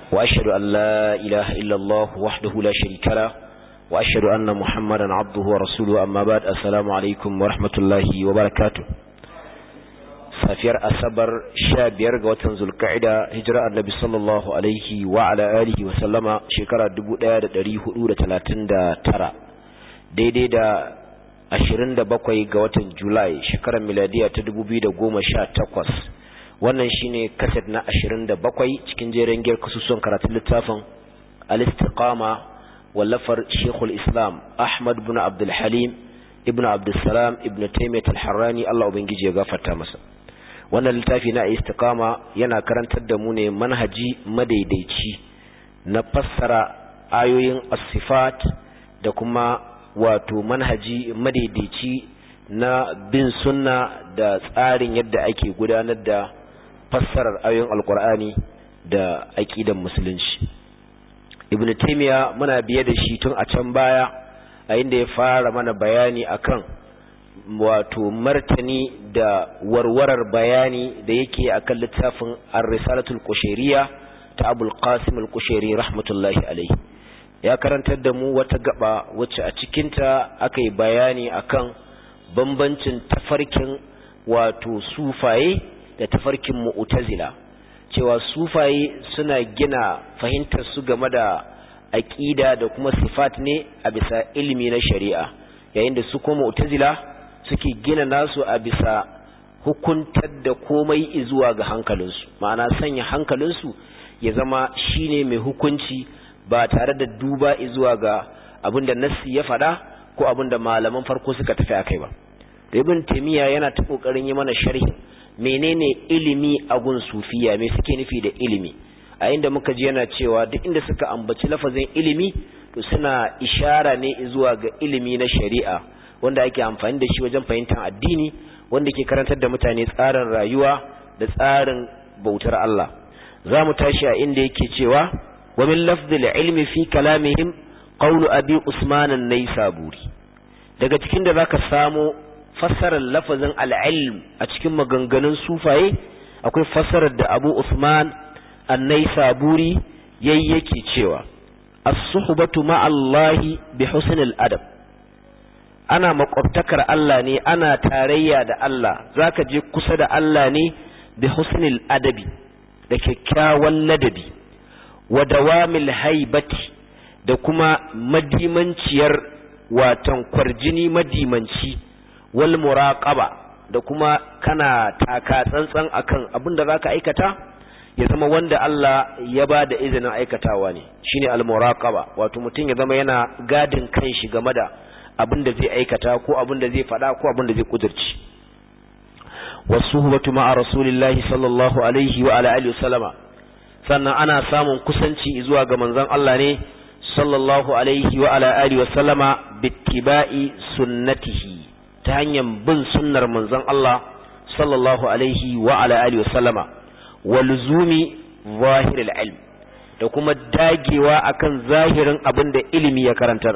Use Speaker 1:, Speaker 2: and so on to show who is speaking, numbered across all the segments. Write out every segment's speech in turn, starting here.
Speaker 1: وأشهد أن لا إله إلا الله وحده لا شريك له وأشهد أن محمدا عبده ورسوله أما بعد السلام عليكم ورحمة الله وبركاته safiyar asabar sha biyar ga watan zulka'ida hijira annabi sallallahu alaihi wa ala alihi wa sallama shekara dubu ɗaya da ɗari hudu da talatin da tara daidai da ashirin da bakwai ga watan julai shekarar miladiya ta dubu biyu da goma sha takwas wannan shine kaset na ashirin da bakwai cikin jerin giyar kasusuwan karatun littafin al-istiqama wallafar shekul islam ahmad bin abdulhalim ibn abdulsalam ibn taimiyat al-harrani allah ubangiji ya gafarta masa wannan littafi na istiqama yana karantar da mu ne manhaji madaidaici na fassara ayoyin as-sifat da kuma wato manhaji madaidaici na bin sunna da tsarin yadda ake gudanar da fassarar ayoyin alkur'ani da aqidan musulunci ibnu taymiya muna biye da shi tun a can baya a inda ya fara mana bayani akan wato martani da warwarar bayani da yake akan littafin ar-risalatul qushayriyya ta abul qasim al-qushayri rahmatullahi alayhi ya karantar da mu wata gaba wacce a cikinta aka yi bayani akan bambancin tafarkin wato sufaye da tafarkin mu'tazila cewa sufaye suna gina fahimtar su game da aqida da kuma sifat ne a bisa ilimi na shari'a yayin da su kuma mu'tazila suke gina nasu a bisa hukuntar da komai zuwa ga hankalinsu ma'ana sanya hankalinsu ya zama shine mai hukunci ba tare da duba zuwa ga abinda nassi ya faɗa ko abinda malaman farko suka tafi akai ba ibn taymiya yana ta kokarin yi mana sharhi menene ilimi a gun sufiya me suke nufi da ilimi a inda muka ji yana cewa duk inda suka ambaci lafazin ilimi to suna ishara ne zuwa ga ilimi na shari'a wanda ake amfani da shi wajen fahimtar addini wanda ke karantar da mutane tsarin rayuwa da tsarin bautar Allah za mu tashi a inda yake cewa wa min lafzil ilmi fi kalamihim qawlu abi usman an-naysaburi daga cikin da zaka samu fassarar lafazin al-ilm a cikin maganganun sufaye akwai fassarar da abu usman an-naysaburi yayi yake cewa as-suhbatu ma'allahi bi husnil adab ana makwabtakar Allah ne ana tarayya da Allah zaka je kusa da Allah ne bi husnil adabi da kyakkyawan ladabi wa dawamil haibati da kuma madimanciyar watan kwarjini madimanci wal muraqaba da kuma kana taka tsantsan akan abin da zaka aikata ya zama wanda Allah ya ba da izinin aikatawa ne shine al muraqaba wato mutum ya zama yana gadin kanshi game da abin da zai aikata ko abin da zai faɗa ko abin da zai kudurci wasuhbatu ma'a rasulillahi sallallahu alaihi wa ala alihi wasallama sannan ana samun kusanci zuwa ga manzon Allah ne sallallahu alaihi wa ala alihi wasallama bittiba'i sunnatihi ta hanyar bin sunnar manzon Allah sallallahu alaihi wa ala alihi wasallama wa luzumi zahiril ilm da kuma dagewa akan zahirin abin da ilimi ya karantar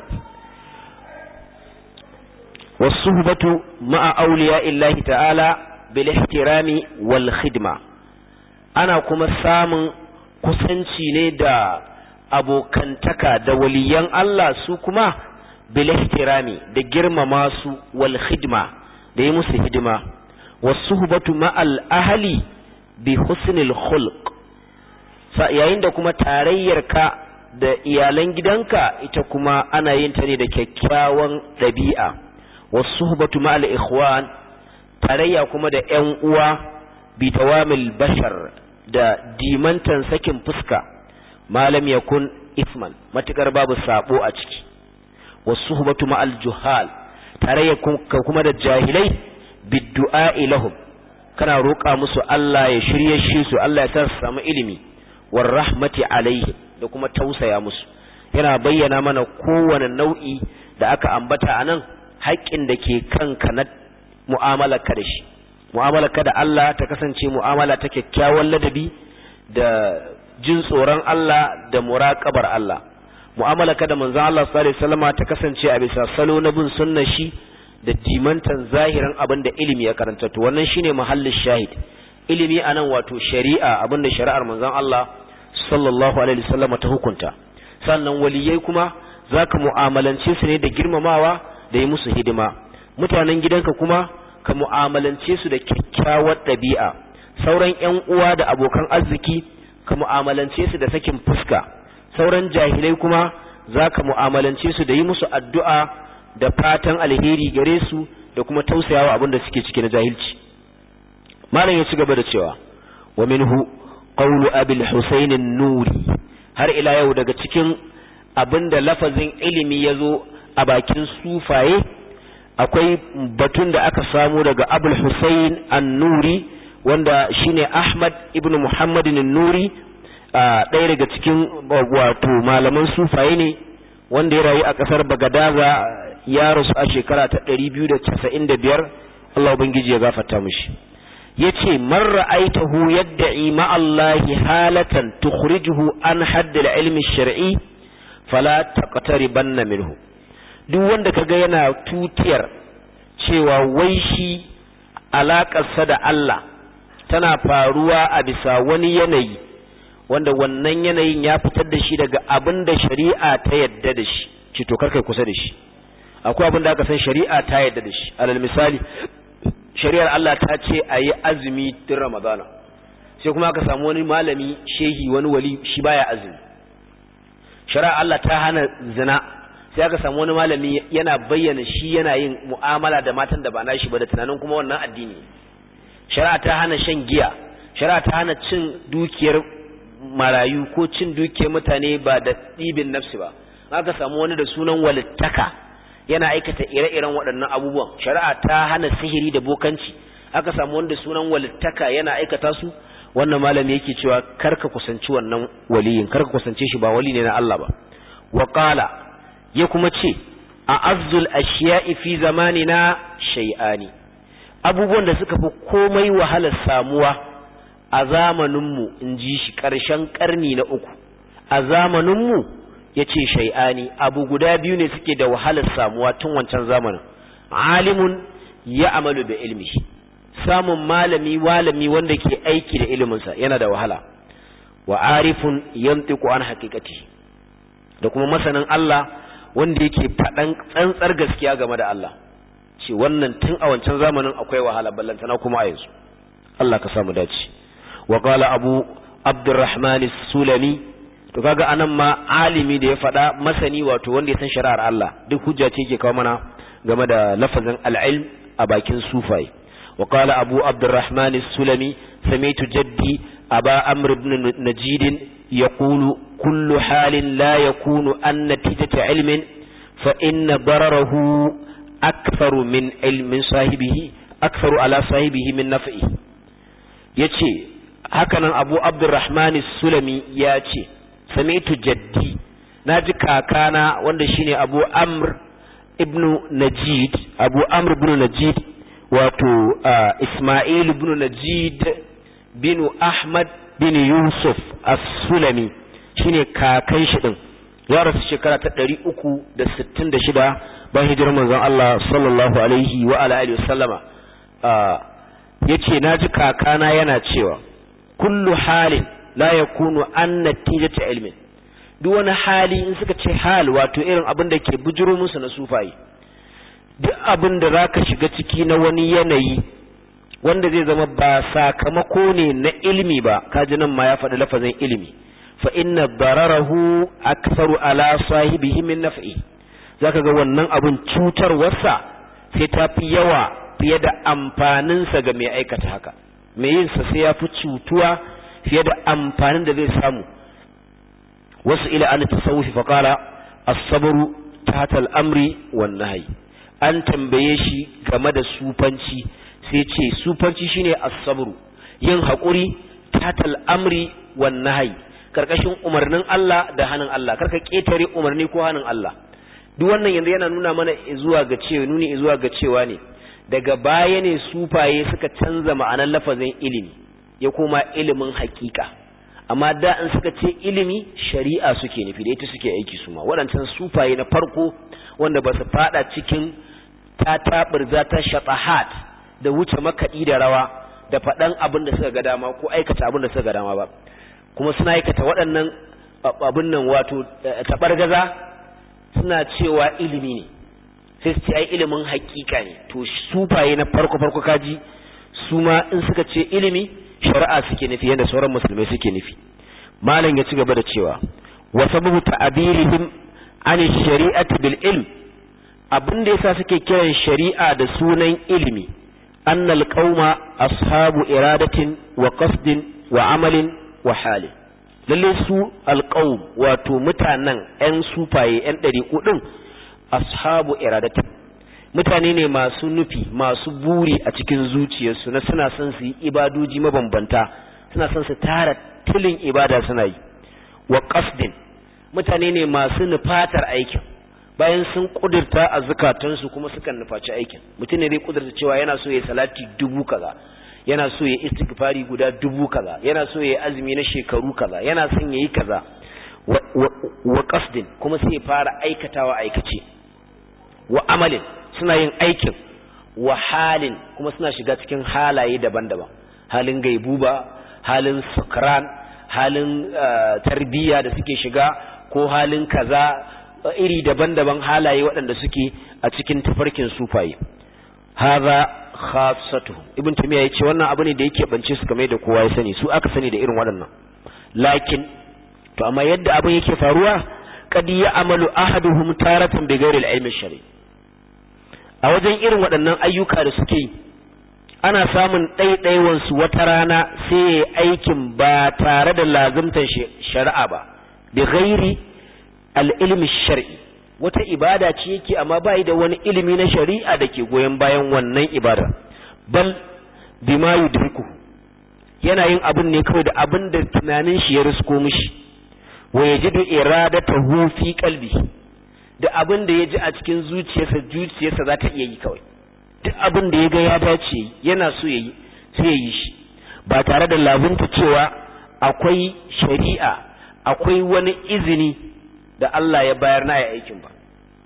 Speaker 1: والصحبة مع أولياء الله تعالى بالاحترام والخدمة أنا كما سام kusanci ne da abokantaka da waliyan Allah su kuma bilihtirami da girmama su wal khidma da yi musu hidima wasuhbatu ma'al ahli bi husnil khulq yayin da kuma tarayyarka da iyalan gidanka ita kuma ana yin ta ne da kyakkyawan ɗabi'a wasuhbatu ma'al ikhwan tarayya kuma da ƴan uwa bi dawamil bashar da dimantan sakin fuska malam yakun isman matukar babu sabo a ciki wasuhbatu ma'al juhal tarayya kuma da jahilai biddu'a lahum kana roƙa musu Allah ya shirye shi su Allah ya sa su samu ilimi war rahmati alaihim da kuma tausaya musu yana bayyana mana kowane nau'i da aka ambata anan haƙƙin da ke kanka na mu'amalarka da shi mu'amalarka da Allah ta kasance mu'amala ta kyakkyawan ladabi da jin tsoron Allah da muraqabar Allah mu'amalarka da manzon Allah sallallahu alaihi wasallama ta kasance a bisa salo na bin sunnar shi da dimantan zahirin abin da ilimi ya karanta to wannan shine mahallin shahid ilimi anan wato shari'a abin da shari'ar manzon Allah sallallahu alaihi wasallam ta hukunta sannan waliyai kuma zaka mu'amalance su ne da girmamawa da yi musu hidima mutanen gidanka kuma ka mu'amalance su da kyakkyawar ɗabi'a sauran ƴan uwa da abokan arziki ka mu'amalance su da sakin fuska sauran jahilai kuma zaka mu'amalance su da yi musu addu'a da fatan alheri gare su da kuma tausayawa abin da suke ciki na jahilci malam ya ci gaba da cewa wa minhu qawlu abil husayn an-nuri har ila yau daga cikin abinda lafazin ilimi yazo a bakin sufaye akwai batun da aka samu daga abul husayn an-nuri wanda shine ahmad ibnu muhammad an-nuri ɗaya daga cikin wato malaman sufaye ne wanda ya rayu a ƙasar bagadaza ya rasu a shekara ta 295 Allah ubangiji ya gafarta mishi yace man ra'aitahu yad'i ma Allah halatan tukhrijuhu an hadd al-ilm ash-shar'i fala taqtaribanna minhu duk wanda kaga yana tutiyar cewa wai shi alaƙarsa da Allah tana faruwa a bisa wani yanayi wanda wannan yanayin ya fitar da shi daga abin da shari'a ta yadda da shi ci to karkai kusa da shi akwai abin da aka san shari'a ta yadda da shi alal misali shari'ar Allah ta ce a yi azumi din ramadana sai kuma aka samu wani malami shehi wani wali shi baya azumi shari'ar Allah ta hana zina sai aka samu wani malami yana bayyana shi yana yin mu'amala da matan da ba nashi ba da tunanin kuma wannan addini shari'a ta hana shan giya shari'a ta hana cin dukiyar marayu ko cin dukiyar mutane ba da ɗibin nafsi ba aka samu wani da sunan walittaka yana aikata ire-iren waɗannan abubuwan shari'a ta hana sihiri da bokanci aka samu wanda sunan walittaka yana aikata su wannan malami yake cewa karka kusanci wannan waliyin karka kusance shi ba wali ne na Allah ba wa qala ya kuma ce a azzul ashiya'i fi zamanina shay'ani abubuwan da suka fi komai wahalar samuwa a zamaninmu in ji shi ƙarshen ƙarni na uku a zamaninmu ya ce shai'ani abu guda biyu ne suke da wahalar samuwa tun wancan zamanin alimun ya amalu da ilmi samun malami walami wanda ke aiki da iliminsa yana da wahala wa arifun yantiqu an haqiqati da kuma masanin Allah wanda yake faɗan tsantsar gaskiya game da Allah ce wannan tun a wancan zamanin akwai wahala ballantana kuma a yanzu Allah ka samu dace wa qala abu abdurrahman sulami to kaga anan ma alimi da ya faɗa masani wato wanda ya san shari'ar Allah duk hujja ce yake kawo mana game da lafazin al-ilm a bakin sufai wa qala abu abdurrahman sulami sami'tu jaddi aba amr ibn najid yaqulu kullu halin la yakunu an natijata ilmin fa inna dararahu aktharu min ilmin sahibihi aktharu ala sahibihi min naf'i yace hakanan abu abdurrahman sulami ya ce sami'tu jaddi naji kakana wanda shine abu amr ibnu najid abu amr ibn najid wato isma'il ibn najid bin ahmad bin yusuf as-sulami shine kakan shi din ya rasu shekara ta 366 bayan hijirar manzon Allah sallallahu alaihi wa ala alihi wasallama yace naji kakana yana cewa kullu halin la yakunu an natijata ilmin duk wani hali in suka ce hal wato irin abin da ke bujuro musu na sufayi duk abin da zaka shiga ciki na wani yanayi wanda zai zama ba sakamako ne na ilimi ba kaji nan ma ya faɗi lafazin ilimi fa inna dararahu aktharu ala sahibihi min naf'i zaka ga wannan abin cutarwarsa sai ta fi yawa fiye da amfaninsa ga mai aikata haka mai yin sa sai ya fi cutuwa fiye da amfanin da zai samu wasu ila an tasawufi fa qala as-sabru tahta al-amri wan nahyi an tambaye shi game da sufanci sai ce sufanci shine as-sabru yin hakuri tahta al-amri wan nahyi karkashin umarnin Allah da hannun Allah karka ketare umarni ko hannun Allah duk wannan yanzu yana nuna mana zuwa ga cewa nuni zuwa ga cewa ne daga baya ne sufaye suka canza ma'anar lafazin ilimi ya koma ilimin hakika amma da in suka ce ilimi shari'a suke nufi da ita suke aiki su ma waɗancan sufaye na farko wanda ba su fada cikin ta taɓirza ta shatahat da wuce makaɗi da rawa da faɗan abin da suka ga dama ko aikata abin da suka ga dama ba kuma suna aikata waɗannan abin nan wato taɓargaza suna cewa ilimi ne sai su ce ai ilimin hakika ne to sufaye na farko farko kaji su ma in suka ce ilimi shari'a suke nufi yadda sauran musulmai suke nufi malam ya ci gaba da cewa wa sababu ta'abirihim an shari'ati bil ilm abin da yasa suke kiran shari'a da sunan ilimi annal qauma ashabu iradatin wa qasdin wa amalin wa halin lalle su alqaum wato mutanen ƴan sufaye ƴan ɗariƙu ɗin ashabu iradatin mutane ne masu nufi masu buri a cikin zuciyarsu na suna son su yi ibadoji mabambanta suna son su tara tilin ibada suna yi wa qasdin mutane ne masu nufatar aikin bayan sun kudurta a zukatansu kuma sukan nufaci aikin mutum ne zai kudurta cewa yana so ya salati dubu kaza yana so ya istighfari guda dubu kaza yana so ya azumi na shekaru kaza yana son ya yi kaza wa qasdin kuma sai ya fara aikatawa aikace wa amalin suna yin aikin wa halin kuma suna shiga cikin halaye daban-daban halin gaibuba halin sukran halin tarbiyya da suke shiga ko halin kaza iri daban-daban halaye waɗanda suke a cikin tafarkin sufaye haza khassatuhum ibn tamiya yace wannan abu ne da yake bance su kamar da kowa ya sani su aka sani da irin waɗannan lakin to amma yadda abin yake faruwa qad ya'malu ahaduhum taratan bi ghairi al-ilmi shari a wajen irin waɗannan ayyuka da suke yi ana samun ɗaiɗaiwan su wata rana sai ya aikin ba tare da lazimtar shari'a ba bi ghairi al-ilmi shar'i wata ibada ce yake amma bai da wani ilimi na shari'a da ke goyon bayan wannan ibada bal bima yudriku yana yin abin ne kawai da abin da tunanin shi ya risko mishi wa yajidu iradatahu fi qalbi da abin da ya ji a cikin zuciyarsa zuciyarsa za ta iya yi kawai duk abin da ya ga ya dace yana so ya yi sai ya yi shi ba tare da labunta cewa akwai shari'a akwai wani izini da Allah ya bayar na ya aikin ba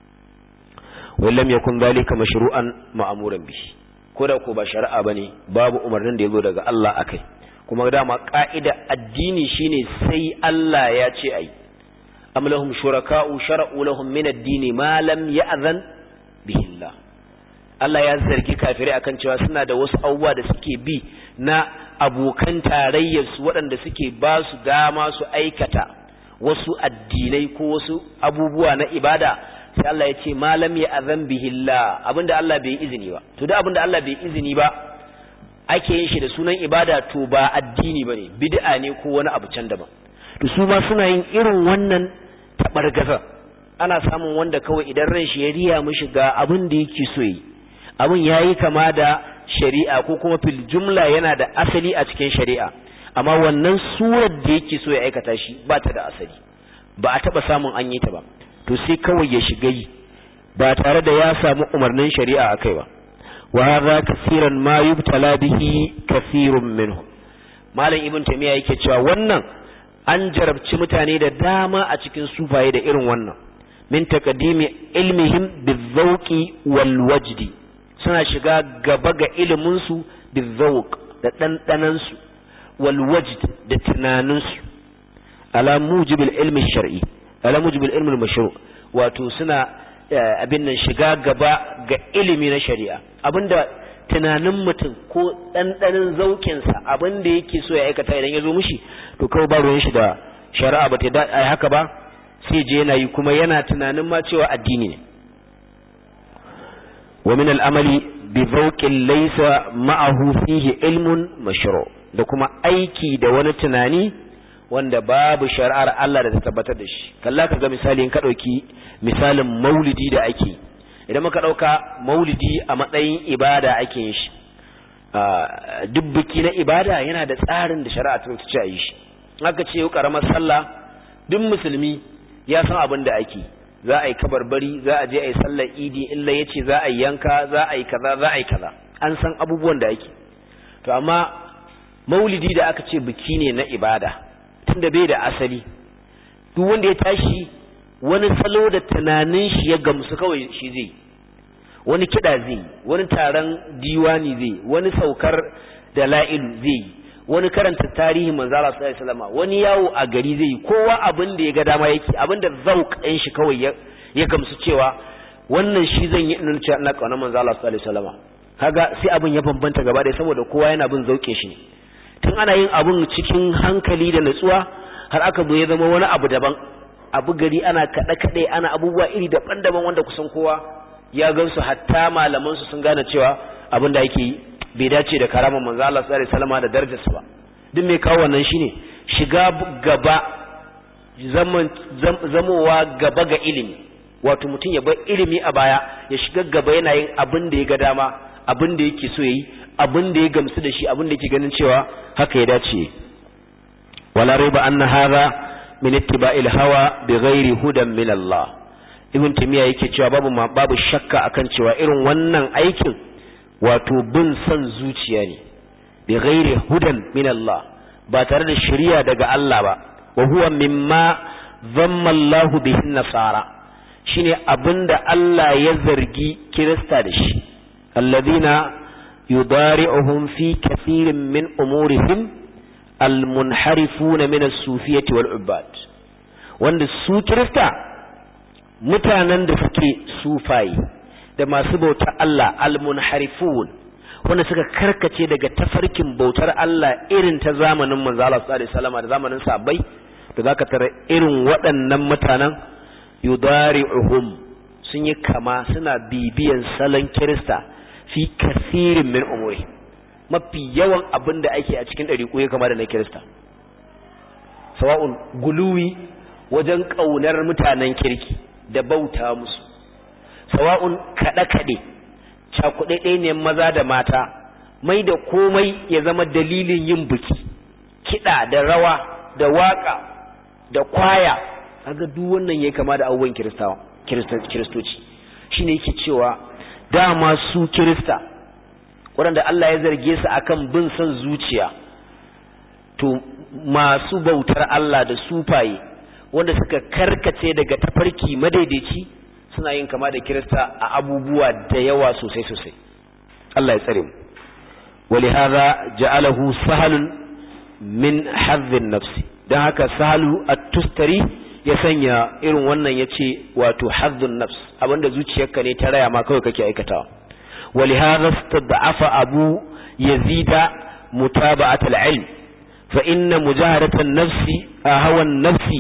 Speaker 1: wallam yakun zalika mashru'an ma'muran bihi ko da ko ba shari'a bane babu umarnin da yazo daga Allah akai kuma dama ka'ida addini shine sai Allah ya ce ai am lahum shuraka'u shara'u lahum min ad-din ma lam ya'zan bihi Allah Allah ya zargi kafirai akan cewa suna da wasu abubuwa da suke bi na abokan tarayyar su waɗanda suke ba su dama su aikata wasu addinai ko wasu abubuwa na ibada sai Allah ya ce malam ya azan bihillah abinda Allah bai izini ba to da abinda Allah bai izini ba ake yin shi da sunan ibada to ba addini bane bid'a ne ko wani abu can daban to su ma suna yin irin wannan tabargaza ana samun wanda kawai idan ran shi ya riya mishi ga abin da yake so yi abin yayi kama da shari'a ko kuma fil jumla yana da asali a cikin shari'a amma wannan surar da yake so ya aikata shi ba ta da asali ba a taba samun an yi ta ba to sai kawai ya shiga yi ba tare da ya samu umarnin shari'a akai ba wa hadha kaseeran ma yubtala bihi kaseerun minhum malam ibn tamiya yake cewa wannan an jarabci mutane da dama a cikin sufaye da irin wannan min taqdimi ilmihim bizawqi wal wajdi suna shiga gaba ga ilimin su bizawq da dandanan su wal wajd da tunanin su ala mujibil ilmi shar'i ala mujibil ilmi mashru wato suna abin nan shiga gaba ga ilimi na shari'a abinda tunanin mutum ko ɗanɗanin zaukinsa abin da yake so ya aikata idan ya zo mushi to kawai ba ruwan shi da shari'a ba ta da haka ba sai je yana yi kuma yana tunanin ma cewa addini ne wa min al'amali bi zauqin laysa ma'ahu fihi ilmun mashru da kuma aiki da wani tunani wanda babu shari'ar Allah da ta tabbatar da shi kalla ka ga misali in ka dauki misalin maulidi da ake idan muka dauka maulidi a matsayin ibada ake yin shi duk biki na ibada yana da tsarin da shari'a ta ce a yi shi aka ce yau karamar sallah duk musulmi ya san abin da ake za a yi kabarbari za a je a yi sallar idi illa ya ce za a yi yanka za a yi kaza za a yi kaza an san abubuwan da ake to amma maulidi da aka ce biki ne na ibada tunda bai da asali duk wanda ya tashi wani salo da tunanin shi ya gamsu kawai shi zai wani kiɗa zai wani taron diwani zai wani saukar da la'ilu zai wani karanta tarihi manzo Allah sallallahu alaihi wasallam wani yawo a gari zai yi kowa abin da ya ga dama yake abin da zauq ɗin shi kawai ya ya gamsu cewa wannan shi zan yi ina cewa ina kauna manzo Allah sallallahu alaihi wasallam kaga sai abin ya bambanta gaba da saboda kowa yana bin zauke shi tun ana yin abin cikin hankali da natsuwa har aka zo ya zama wani abu daban abu gari ana kaɗe kaɗe ana abubuwa iri daban-daban wanda kusan kowa ya gansu hatta malaman su sun gane cewa abin da yake yi bai dace da karamar manzo Allah sallallahu alaihi wasallam da darajarsa ba duk mai kawo wannan shine shiga gaba zaman zamowa gaba ga ilimi wato mutum ya bar ilimi a baya ya shiga gaba yana yin abin da ya ga dama abin da yake so yayi abin da ya gamsu da shi abin da yake ganin cewa haka ya dace wala raiba anna hadha min ittiba'il hawa bighairi hudan min Allah ibn timiya yake cewa babu ma babu shakka akan cewa irin wannan aikin wato bin son zuciya ne bighairi hudan min Allah ba tare da shari'a daga Allah ba wa huwa mimma dhamma Allah bihi nasara shine abinda Allah ya zargi kirista da shi alladhina yudari'uhum fi kathirin min umurihim almunharifuna min as-sufiyyati wal ubad wanda su kirista mutanen da suke sufayi da masu bautar Allah almunharifun wanda suka karkace daga tafarkin bautar Allah irin ta zamanin manzo Allah sallallahu alaihi wasallam da zamanin sahabbai da zaka tara irin waɗannan mutanen yudari'uhum sun yi kama suna bibiyan salon kirista fi kasirin min umuri mafi yawan abin da ake a cikin ɗariƙo ya kama da na kirista sawa'un guluwi wajen ƙaunar mutanen kirki da bauta musu sawa'un kaɗe-kaɗe cakuɗe ne maza da mata mai da komai ya zama dalilin yin biki kiɗa da rawa da waƙa da kwaya kaga duk wannan ya kama da abubuwan kiristoci shine yake cewa dama su kirista waɗanda Allah ya zarge su akan bin son zuciya to masu bautar Allah da sufaye wanda suka karkace daga tafarki madaidaici suna yin kama da kirista a abubuwa da yawa sosai sosai Allah ya tsare mu ولهذا جعله سهل من حظ النفس dan haka sahalu at-tustari ya sanya irin wannan yace wato hazzun nafs abinda zuciyarka ne ta raya ma kawai kake aikatawa ولهذا استضعف أبو يزيد متابعة العلم فإن مجاهدة النفس هوى النفس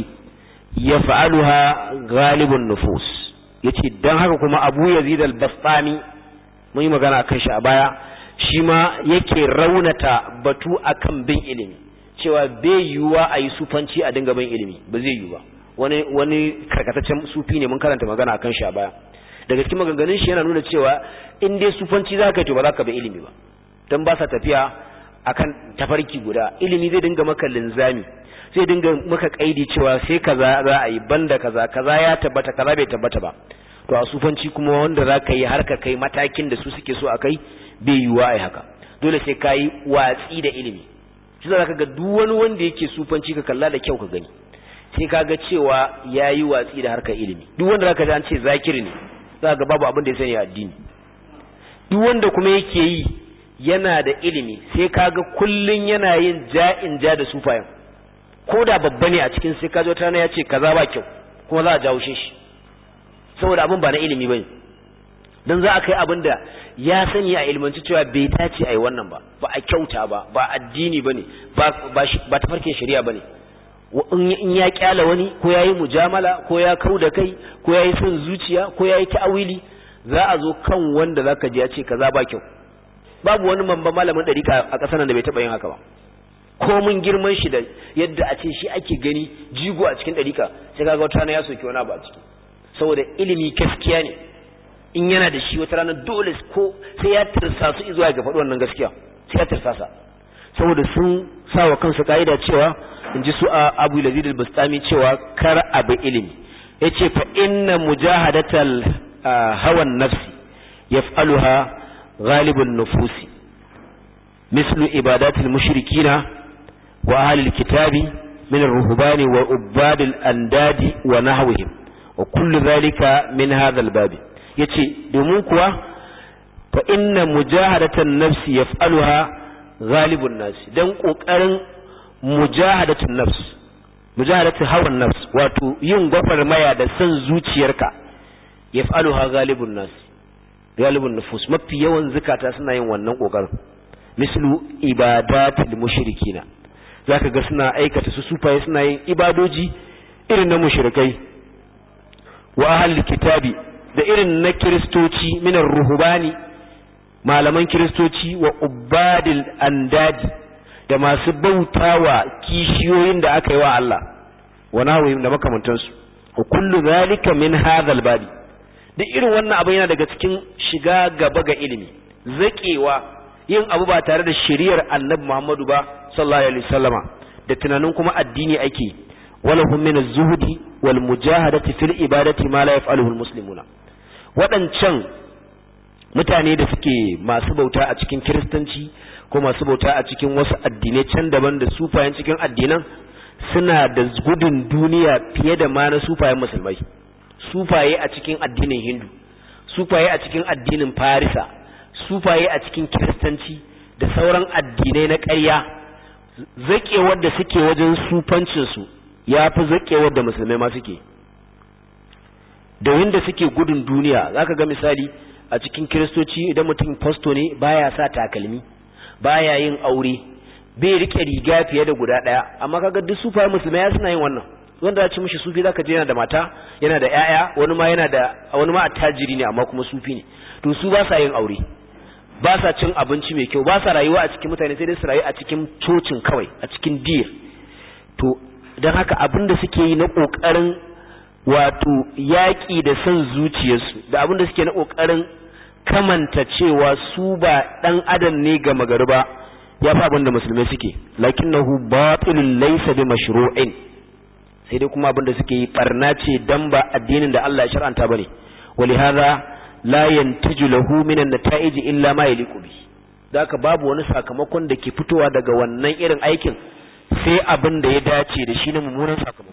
Speaker 1: يفعلها غالب النفوس yace dan haka kuma Abu Yazid al-Bastami mun yi magana akan shi a baya shi ma yake raunata batu akan bin ilimi cewa bai yiwuwa a yi sufanci a dinga bin ilimi ba zai yiwu ba wani wani karkataccen sufi ne mun karanta magana akan shi a baya daga cikin maganganun shi yana nuna cewa in dai sufanci za ka yi to ba za ka bi ilimi ba don ba sa tafiya akan tafarki guda ilimi zai dinga maka linzami zai dinga maka kaidi cewa sai kaza za a yi banda kaza kaza ya tabbata kaza bai tabbata ba to a sufanci kuma wanda za ka yi har ka kai matakin da su suke so a kai bai yiwuwa a yi haka dole sai ka yi watsi da ilimi shi za ka ga duk wani wanda yake sufanci ka kalla da kyau ka gani sai ka ga cewa ya yi watsi da harkar ilimi duk wanda za ka ji an ce zakiri ne za ga babu abin da ya sani a addini duk wanda kuma yake yi yana da ilimi sai kaga kullun yana yin ja'in ja da sufayen ko da babba ne a cikin sai kaji wata ya ce kaza ba kyau kuma za a jawo shi saboda abin ba na ilimi bane dan za a kai abin da ya sani a ilmanci cewa bai dace a yi wannan ba ba a kyauta ba ba addini bane ba ba tafarkin shari'a bane in ya kyala wani ko ya yi mujamala ko ya kau da kai ko ya yi son zuciya ko ya yi ta'awili za a zo kan wanda za ka ji ya ce kaza ba kyau babu wani mamba malamin ɗarika a ƙasar da bai taɓa yin haka ba ko mun girman shi da yadda a ce shi ake gani jigo a cikin ɗarika sai kaga wata rana ya soki wani abu a ciki saboda ilimi gaskiya ne in yana da shi wata rana dole ko sai ya tirsa su zuwa ga faɗi wannan gaskiya sai ya tirsa sa saboda sun sa wa kansu ka'ida cewa in ji su a abu lazid al-bastami cewa kar abu ilimi yace fa inna mujahadatal hawan nafsi yaf'aluha ghalibun nufusi mislu ibadatil mushrikina wa ahlil kitabi min ar-ruhbani wa ubad al-andadi wa nahwihim wa kullu dhalika min hadha al-bab yace domin kuwa fa inna mujahadatan nafsi yaf'aluha ghalibun nasi dan kokarin mujahadatun nafs mujahadatu hawan nafs wato yin gwagwarmaya da san zuciyarka yaf'aluha ghalibun nas ghalibun nufus mafi yawan zukata suna yin wannan kokarin mislu ibadatul mushrikina zaka ga suna aikata su sufaye suna yin ibadoji irin na mushrikai wa ahlul kitabi da irin na kiristoci minar ruhubani malaman kiristoci wa ubadil andadi da masu bautawa kishiyoyin da aka yi wa Allah wa nahwihim da makamantansu wa kullu zalika min hadhal babi duk irin wannan abu yana daga cikin shiga gaba ga ilimi zakewa yin abu ba tare da shari'ar Annabi Muhammadu ba sallallahu alaihi wasallama da tunanin kuma addini ake wala hum min az-zuhdi wal mujahadati fil ibadati ma la yaf'aluhu al-muslimuna wadancan mutane da suke masu bauta a cikin kiristanci ko masu bauta a cikin wasu addinai can daban da sufayen cikin addinan suna da gudun duniya fiye da ma na sufayen musulmai sufaye a cikin addinin hindu sufaye a cikin addinin farisa sufaye a cikin kiristanci da sauran addinai na ƙarya zaƙewar da suke wajen sufancinsu ya fi zaƙewar da musulmai ma suke da wanda suke gudun duniya za ka ga misali a cikin kiristoci idan mutum fasto ne baya sa takalmi baya yin aure bai rike riga fiye da guda daya amma kaga duk sufaye musulmai suna yin wannan wanda ya ci mishi sufi zaka je yana da mata yana da yaya wani ma yana da wani ma attajiri ne amma kuma sufi ne to su ba sa yin aure ba sa cin abinci mai kyau ba sa rayuwa a cikin mutane sai dai su rayu a cikin cocin kawai a cikin dir to don haka abin da suke yi na kokarin wato yaƙi da son zuciyarsu da abin da suke na kokarin kamanta cewa su ba ɗan adam ne ga magari ba ya fi abin da musulmai suke lakinnahu batilun laysa bi mashru'in sai dai kuma abin da suke yi barna ce dan ba addinin da Allah ya shar'anta bane walihada la yantiju lahu min an-nata'ij illa ma yaliqu bi daka babu wani sakamakon da ke fitowa daga wannan irin aikin sai abin da ya dace da shi na mummunan sakamako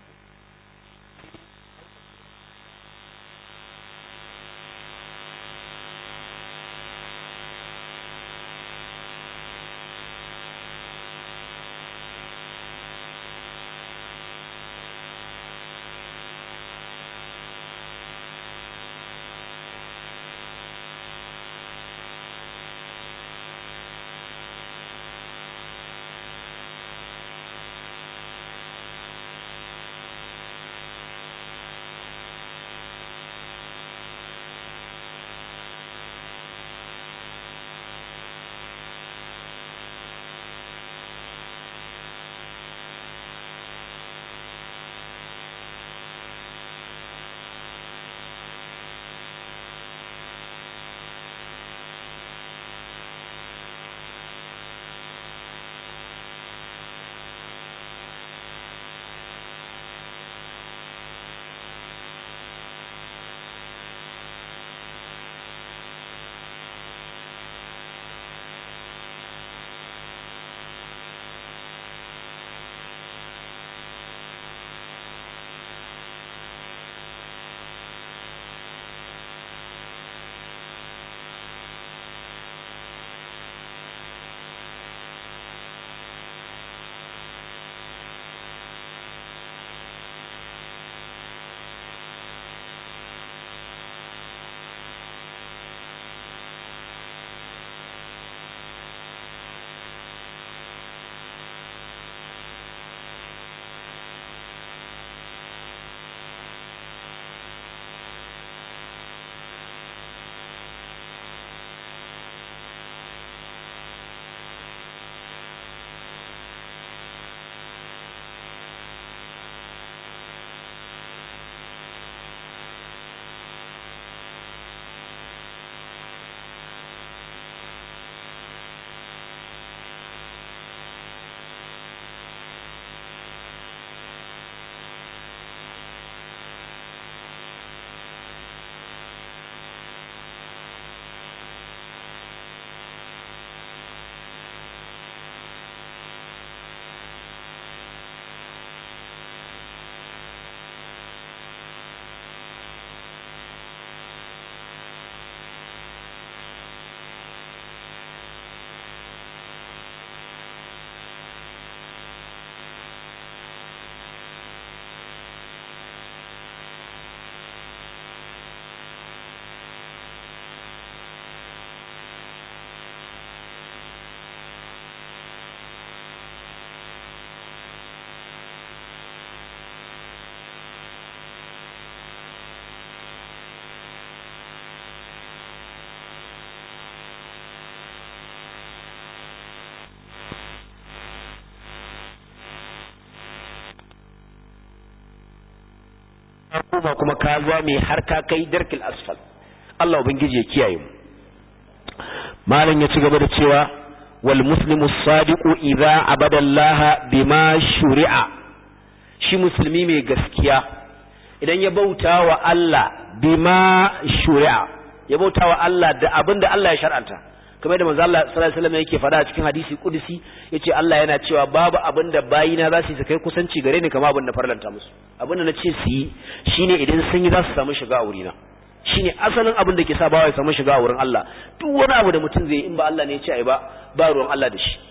Speaker 1: koma kuma ka zame har ka kai darkil asfal Allah ubangiji ya kiyaye mu malam ya ci gaba da cewa wal muslimu sadiqu idza abada Allah bima shuri'a shi musulmi mai gaskiya idan ya bauta wa Allah bima shuri'a ya bauta wa Allah da abinda Allah ya shar'anta kamar da manzo Allah sallallahu alaihi wasallam yake faɗa a cikin hadisi kudusi yace Allah yana cewa babu abinda bayina za su yi kai kusanci gare ni kamar abinda farlanta musu abinda na ce su yi shine idan sun yi za su samu shiga a wurina shine asalin abin da ke sa bawa ya samu shiga a wurin Allah duk wani abu da mutum zai yi in ba Allah ne ya ce ai ba ba ruwan Allah da shi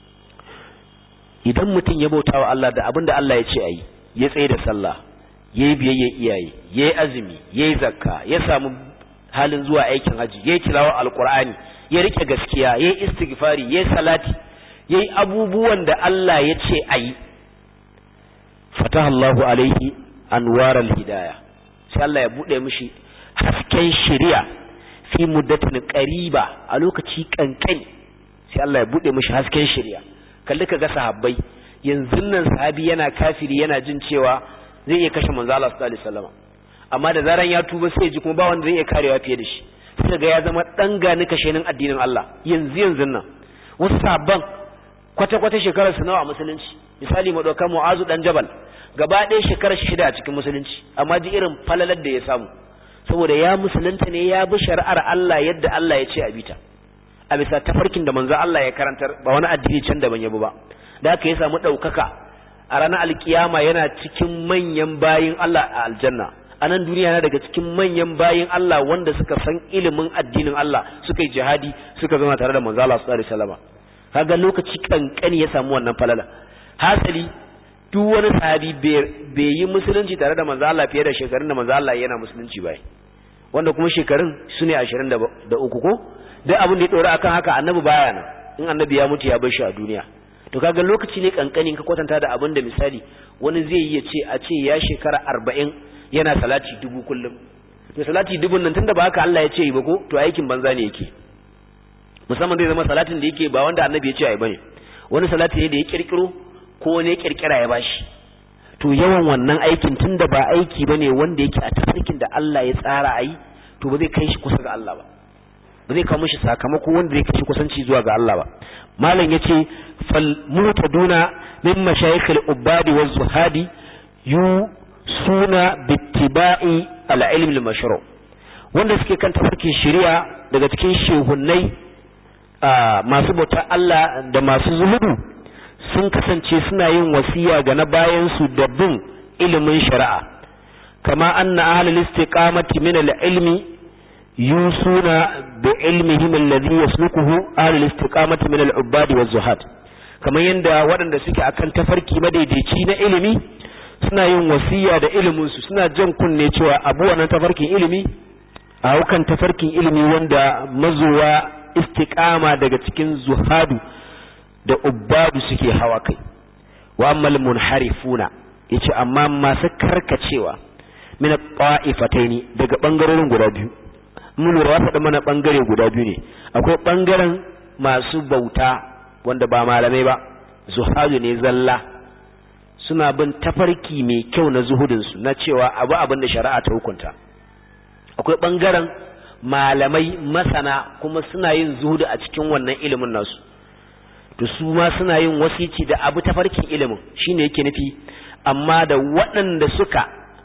Speaker 1: idan mutum ya bauta wa Allah da abin da Allah ya ce ai ya tsaye da sallah yayi biyayya iyaye yayi azumi yayi zakka ya samu halin zuwa aikin haji yayi tilawa alqur'ani ya rike gaskiya yayi istighfari yayi salati yayi abubuwan da Allah ya ce ai fataha Allahu alaihi anwaral hidayah sai Allah ya bude mishi hasken shari'a fi muddatin qariba a lokaci kankani sai Allah ya bude mishi hasken shari'a kalli ka ga sahabbai yanzu nan sahabi yana kafiri yana jin cewa zai iya kashe manzo Allah sallallahu alaihi wasallam amma da zaran ya tuba sai ji kuma ba wanda zai iya karewa fiye da shi sai ga ya zama dan gani kashenin addinin Allah yanzu yanzu nan wasu sahabban kwata kwata shekarar su nawa a musulunci misali mu dauka Mu'azu dan Jabal gaba ɗaya shekarar shida a cikin musulunci amma ji irin falalar da ya samu saboda ya musulunta ne ya bi shari'ar Allah yadda Allah ya ce a bita a bisa tafarkin da manzo Allah ya karantar ba wani addini can daban ya bi ba da haka ya samu ɗaukaka a ranar alkiyama yana cikin manyan bayin Allah a aljanna a nan duniya yana daga cikin manyan bayin Allah wanda suka san ilimin addinin Allah suka yi jihadi suka zama tare da manzo Allah sallallahu alaihi wasallam kaga lokaci kankani ya samu wannan falala hasali duk wani sahabi bai yi musulunci tare da manzo Allah fiye da shekarun da manzo Allah yana musulunci bai wanda kuma shekarun su ne 23 ko duk abin da ya dora akan haka annabi baya nan in annabi ya mutu ya bar shi a duniya to kaga lokaci ne kankanin ka kwatanta da abin da misali wani zai yi ya ce a ce ya shekara 40 yana salati dubu kullum to salati dubun nan tunda ba haka Allah ya ce yi ba ko to aikin banza ne yake musamman zai zama salatin da yake ba wanda annabi ya ce ai bane wani salati ne da ya kirkiro ko wani ya kirkira ya bashi to yawan wannan aikin tunda ba aiki bane wanda yake a tafarkin da Allah ya tsara ai to ba zai kai shi kusa ga Allah ba ba zai kawo mishi sakamako wanda zai kai shi kusanci zuwa ga Allah ba malam yace fal mutaduna min mashayikh al ubadi waz zuhadi yu suna bittiba'i al ilm al mashru wanda suke kan tafarkin shari'a daga cikin shehunnai masu bautar Allah da masu zuhudu sun kasance suna yin wasiya ga na bayansu da bin ilimin shari'a kama anna ahlul istiqamati min al-ilmi yusuna bi ilmihim alladhi yaslukuhu ahlul istiqamati min al-ubadi waz-zuhad kamar yanda waɗanda suke akan tafarki madaidaici na ilimi suna yin wasiya da ilimin su suna jan kunne cewa abu wannan tafarkin ilimi a hukan tafarkin ilimi wanda mazuwa istiqama daga cikin zuhadu da ubbadu suke hawa kai wa ammal munharifuna yace amma masu karkacewa min qa'ifataini daga bangarorin guda biyu mun lura ya faɗi mana bangare guda biyu ne akwai bangaren masu bauta wanda ba malamai ba zuhadu ne zalla suna bin tafarki mai kyau na zuhudin su na cewa abu abin da shari'a ta hukunta akwai bangaren malamai masana kuma suna yin zuhudu a cikin wannan ilimin nasu to su ma suna yin wasici da abu tafarkin ilimin shine yake nufi amma da waɗanda suka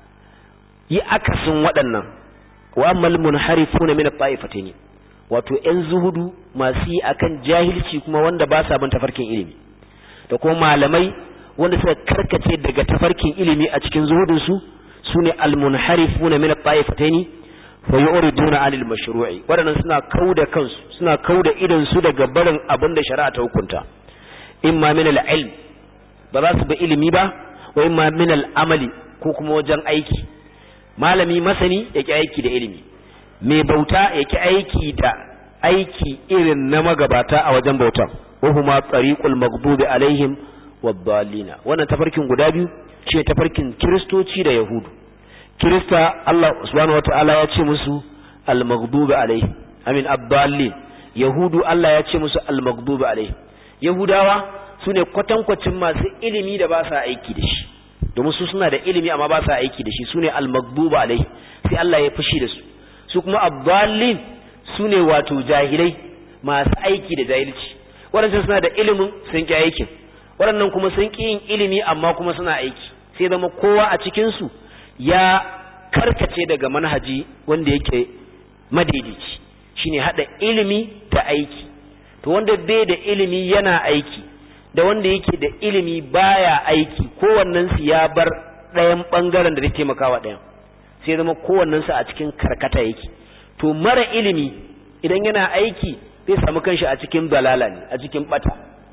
Speaker 1: yi akasin waɗannan wa ammal munharifuna min at-ta'ifatayn wato ƴan zuhudu masu yi akan jahilci kuma wanda ba sa bin tafarkin ilimi da kuma malamai wanda suka karkace daga tafarkin ilimi a cikin zuhudun su sune al-munharifuna min at-ta'ifatayn fa yuriduna 'anil mashru'i wadannan suna kauda kansu suna kauda idan su daga barin abin da shari'a ta hukunta imma min al-ilm ba za su bi ilimi ba wa imma min al-amali ko kuma wajen aiki malami masani yake aiki da ilimi mai bauta yake aiki da aiki irin na magabata a wajen bautan wa huma tariqul maghdubi alaihim wad-dallina wannan tafarkin guda biyu ce tafarkin kristoci da yahudu kirista Allah subhanahu wataala ya ce musu al-maghdubi alaihim amin ad-dallin yahudu Allah ya ce musu al-maghdubi alaihim yahudawa sune kwatankwacin masu ilimi da ba sa aiki da shi domin su suna da ilimi amma ba sa aiki da shi sune al-maghduba alaihi sai Allah ya fushi da su su kuma ad-dallin sune wato jahilai masu aiki da jahilci waɗannan suna da ilimin sun ki aikin waɗannan kuma sun ki yin ilimi amma kuma suna aiki sai zama kowa a cikin su ya karkace daga manhaji wanda yake madaidaici shine hada ilimi da aiki to wanda bai da ilimi yana aiki da wanda yake da ilimi baya aiki kowannen su ya bar ɗayan bangaren da zai taimakawa ɗayan sai zama kowannen su a cikin karkata yake to mara ilimi idan yana aiki zai samu kanshi a cikin dalala ne a cikin bata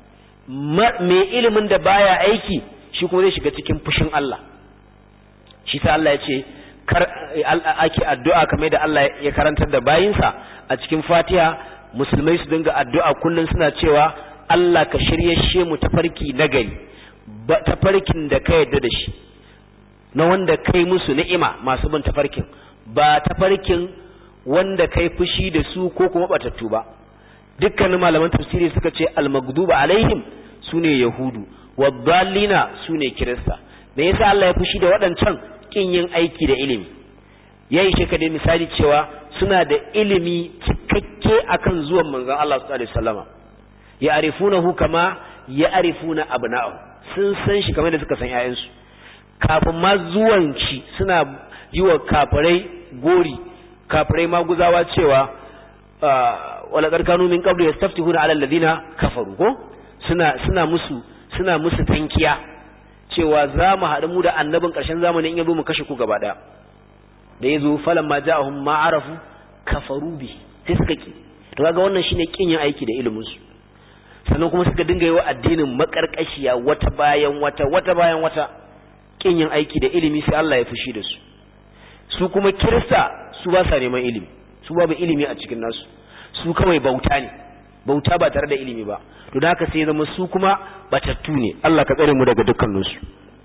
Speaker 1: mai ilimin da baya aiki shi kuma zai shiga cikin fushin Allah shi sa Allah ya ce kar ake addu'a kamar da Allah ya karantar da bayinsa a cikin Fatiha musulmai su dinga addu'a kullum suna cewa Allah ka shiryashe mu tafarki na gari tafarkin da ka yarda da shi na wanda kai musu ni'ima masu bin tafarkin ba tafarkin wanda kai fushi da su ko kuma batattu ba dukkanin malaman tafsiri suka ce al-maghduba alaihim sune yahudu wadallina sune kirista me yasa Allah ya fushi da waɗancan kin yin aiki da ilimi yayi shi kadai misali cewa suna da ilimi cikakke akan zuwan manzon Allah sallallahu alaihi wasallama ya arifunahu kama ya arifuna abna'u sun san shi kamar da suka san ƴaƴansu kafin ma zuwan shi suna yi wa kafirai gori kafirai maguzawa cewa wala karkanu min qablu yastaftihuna ala alladhina kafaru ko suna suna musu suna musu tankiya cewa za mu haɗu mu da annabin ƙarshen zamani in yazo mu kashe ku gaba ɗaya da yazo falan ma ja'ahum ma arafu kafaru bi sai suka ki to kaga wannan shine kin yin aiki da ilimin su sannan kuma suka dinga yi wa addinin makarkashiya wata bayan wata wata bayan wata kin yin aiki da ilimi sai Allah ya fushi da su su kuma kirista su ba sa neman ilimi su babu ilimi a cikin nasu su kawai bauta ne bauta ba tare da ilimi ba to da haka sai zama su kuma batattu ne Allah ka tsare mu daga dukkanin su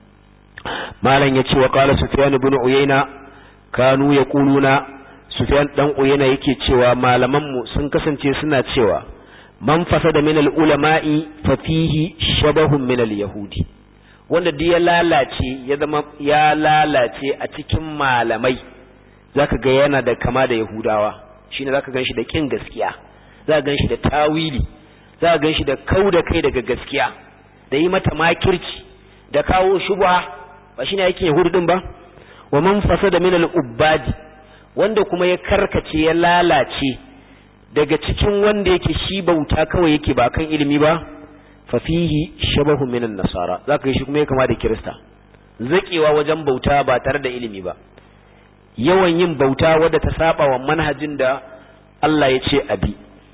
Speaker 1: malam yace wa qala sufyan ibn uyayna kanu yaquluna sufyan dan uyayna yake cewa malaman mu sun kasance suna cewa man fasada min al ulama'i fa fihi shabahun min al yahudi wanda duk ya lalace ya zama ya lalace a cikin malamai zaka ga yana da kama da yahudawa shine zaka ganshi da kin gaskiya zaka ganshi da tawili zaka ganshi da kauda kai daga gaskiya da yi mata makirci da kawo shubha ba shine yake yahudu din ba wa man fasada min al-ubbadi wanda kuma ya karkace ya lalace daga cikin wanda yake shi bauta kawai yake ba kan ilimi ba fa fihi shabahu min an-nasara zaka shi kuma ya kama da kirista zakewa wajen bauta ba tare da ilimi ba yawan yin bauta wadda ta saba wa manhajin da Allah ya ce abi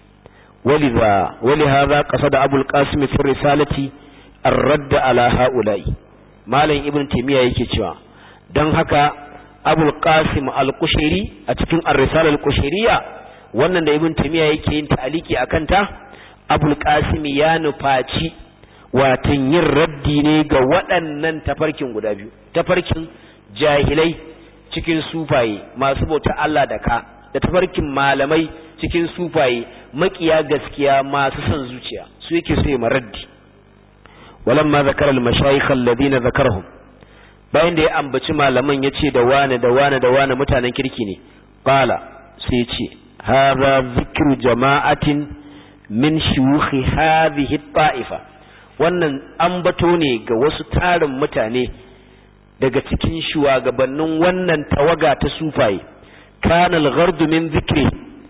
Speaker 1: ولذا ولهذا قصد أبو القاسم في الرسالة الرد على هؤلاء مالين ابن تيمية yake cewa dan haka Abul Qasim Al-Kushairi a cikin Ar-Risala Al-Kushairiyya wannan da Ibn Taymiyyah yake yin ta'aliki akan ta Abul Qasim ya nufaci watan yin raddi ne ga waɗannan tafarkin guda biyu tafarkin jahilai cikin sufaye masu bauta Allah da ka da tafarkin malamai cikin sufaye makiya gaskiya masu son zuciya su yake so ya maraddi walamma zakara al-mashayikh alladhina zakarahum bayan da ya ambaci malaman yace da wane da wane da wane mutanen kirki ne qala sai ya ce hadha zikru jama'atin min shuyukh hadhihi ta'ifa wannan ambato ne ga wasu tarin mutane daga cikin shugabannin wannan tawaga ta sufaye kana al-ghardu min zikri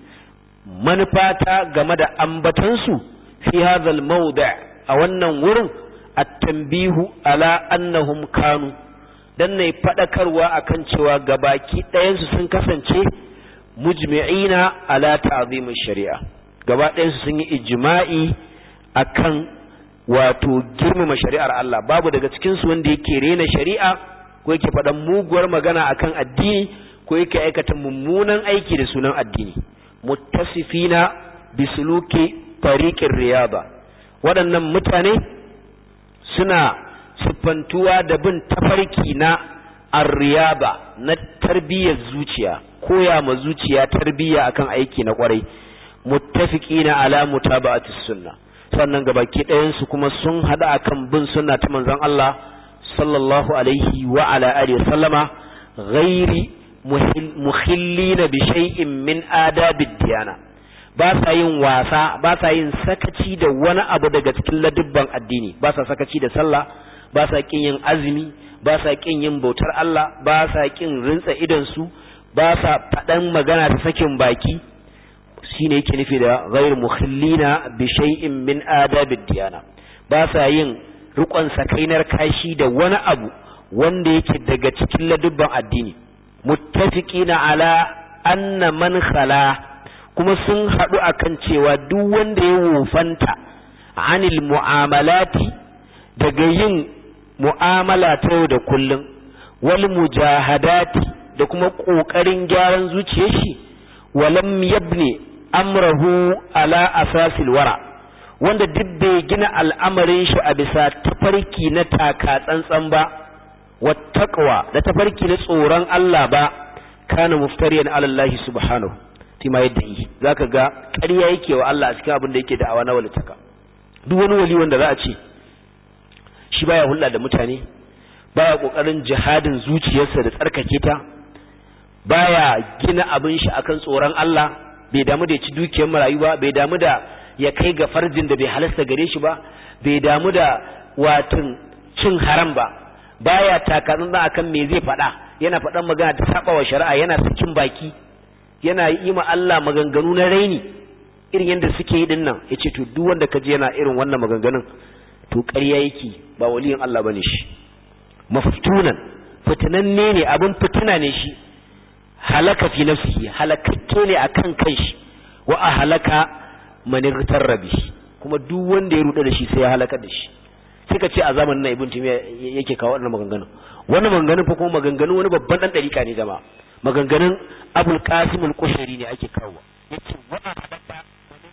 Speaker 1: manufata game da ambatansu fi hadhal mawdi' a wannan wurin at-tanbihu ala annahum kanu dan ne fadakarwa akan cewa gabaki ɗayansu sun kasance mujmi'ina ala ta'zim shari'a gaba ɗayansu sun yi ijma'i akan wato girmama shari'ar Allah babu daga cikin su wanda yake rena shari'a ko yake faɗan muguwar magana akan addini ko yake aikata mummunan aiki da sunan addini muttasifina bisuluki tariqir riyaba waɗannan mutane suna siffantuwa da bin tafarki na arriyaba na tarbiyyar zuciya koya ma zuciya tarbiyya akan aiki na kwarai muttafiqina ala mutaba'atis sunna sannan gabaki ɗayan su kuma sun hada akan bin sunna ta manzon Allah sallallahu alaihi wa ala alihi wasallama ghairi mukhillina bi shay'in min adabid diyana ba sa yin wasa ba sa yin sakaci da wani abu daga cikin ladubban addini ba sa sakaci da sallah ba sa kin yin azumi ba sa kin yin bautar Allah ba sa kin rintsa idan su ba sa faɗan magana ta sakin baki shine yake nufi da ghairu mukhillina bi shay'in min adabid diyana ba sa yin rikon sakainar kashi da wani abu wanda yake daga cikin ladubban addini muttafiqina ala anna man khala kuma sun haɗu akan cewa duk wanda ya wofanta anil mu'amalati daga yin mu'amala ta yau da kullum wal mujahadati da kuma ƙoƙarin gyaran zuciyar shi walam yabni amrahu ala asasil wara wanda duk bai gina al'amarin shi a bisa tafarki na taka tsantsan ba wattaqwa da tafarki na tsoron Allah ba kana muftariyan ala Allah subhanahu tima yadda yi zaka ga ƙarya yake wa Allah a cikin abin da yake da'awa na walitaka duk wani wali wanda za a ce shi baya hulɗa da mutane baya kokarin jihadin zuciyarsa da tsarkake ta baya gina abin shi akan tsoron Allah bai damu da ya ci dukiyar marayu ba bai damu da ya kai ga farjin da bai halasta gare shi ba bai damu da watan cin haram ba baya takatsun da akan me zai faɗa yana faɗan magana ta saba wa shari'a yana sakin baki yana yi ma Allah maganganu na raini irin yadda suke yi dinnan yace to duk wanda kaje yana irin wannan maganganun to ƙarya yake ba waliyin Allah bane shi maftunan fitinanne ne abin fitina ne shi halaka fi nafsihi halakakke ne akan kanshi wa a halaka manirtar rabi kuma duk wanda ya ruɗe da shi sai ya halaka da shi sai ka ce a zamanin na ibn timiya yake kawo wannan maganganun wannan maganganun fa kuma maganganun wani babban dan dariƙa ne jama'a maganganun abul qasim al-qushayri ne ake kawo yace wa a halaka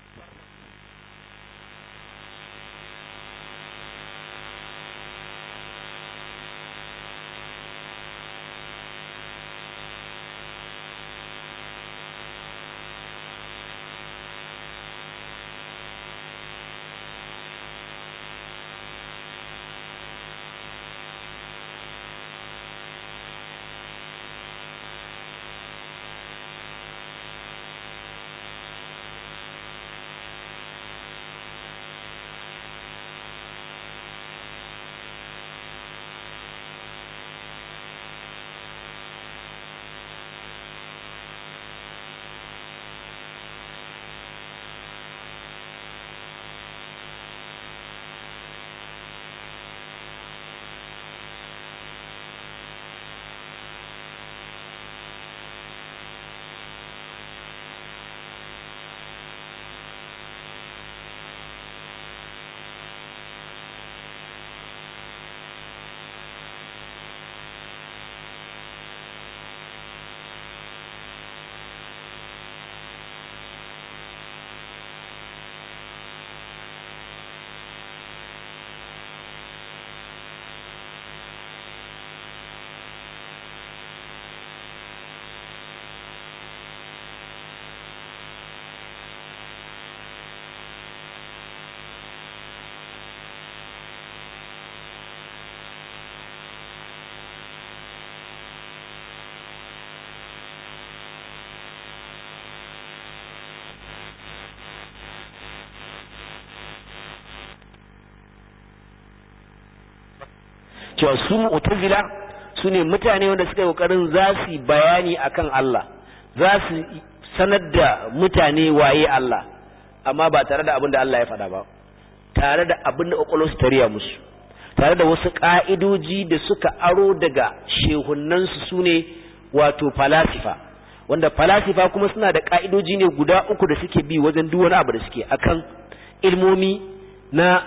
Speaker 1: cewa su mu'tazila su ne mutane wanda suka yi kokarin za su bayani akan Allah za su sanar da mutane waye Allah amma ba tare da abin da Allah ya faɗa ba tare da abin da ƙwaƙwalwarsu ta riya musu tare da wasu ƙa'idoji da suka aro daga shehunansu su ne wato falasifa wanda falasifa kuma suna da ƙa'idoji ne guda uku da suke bi wajen duk wani abu da suke akan ilmomi na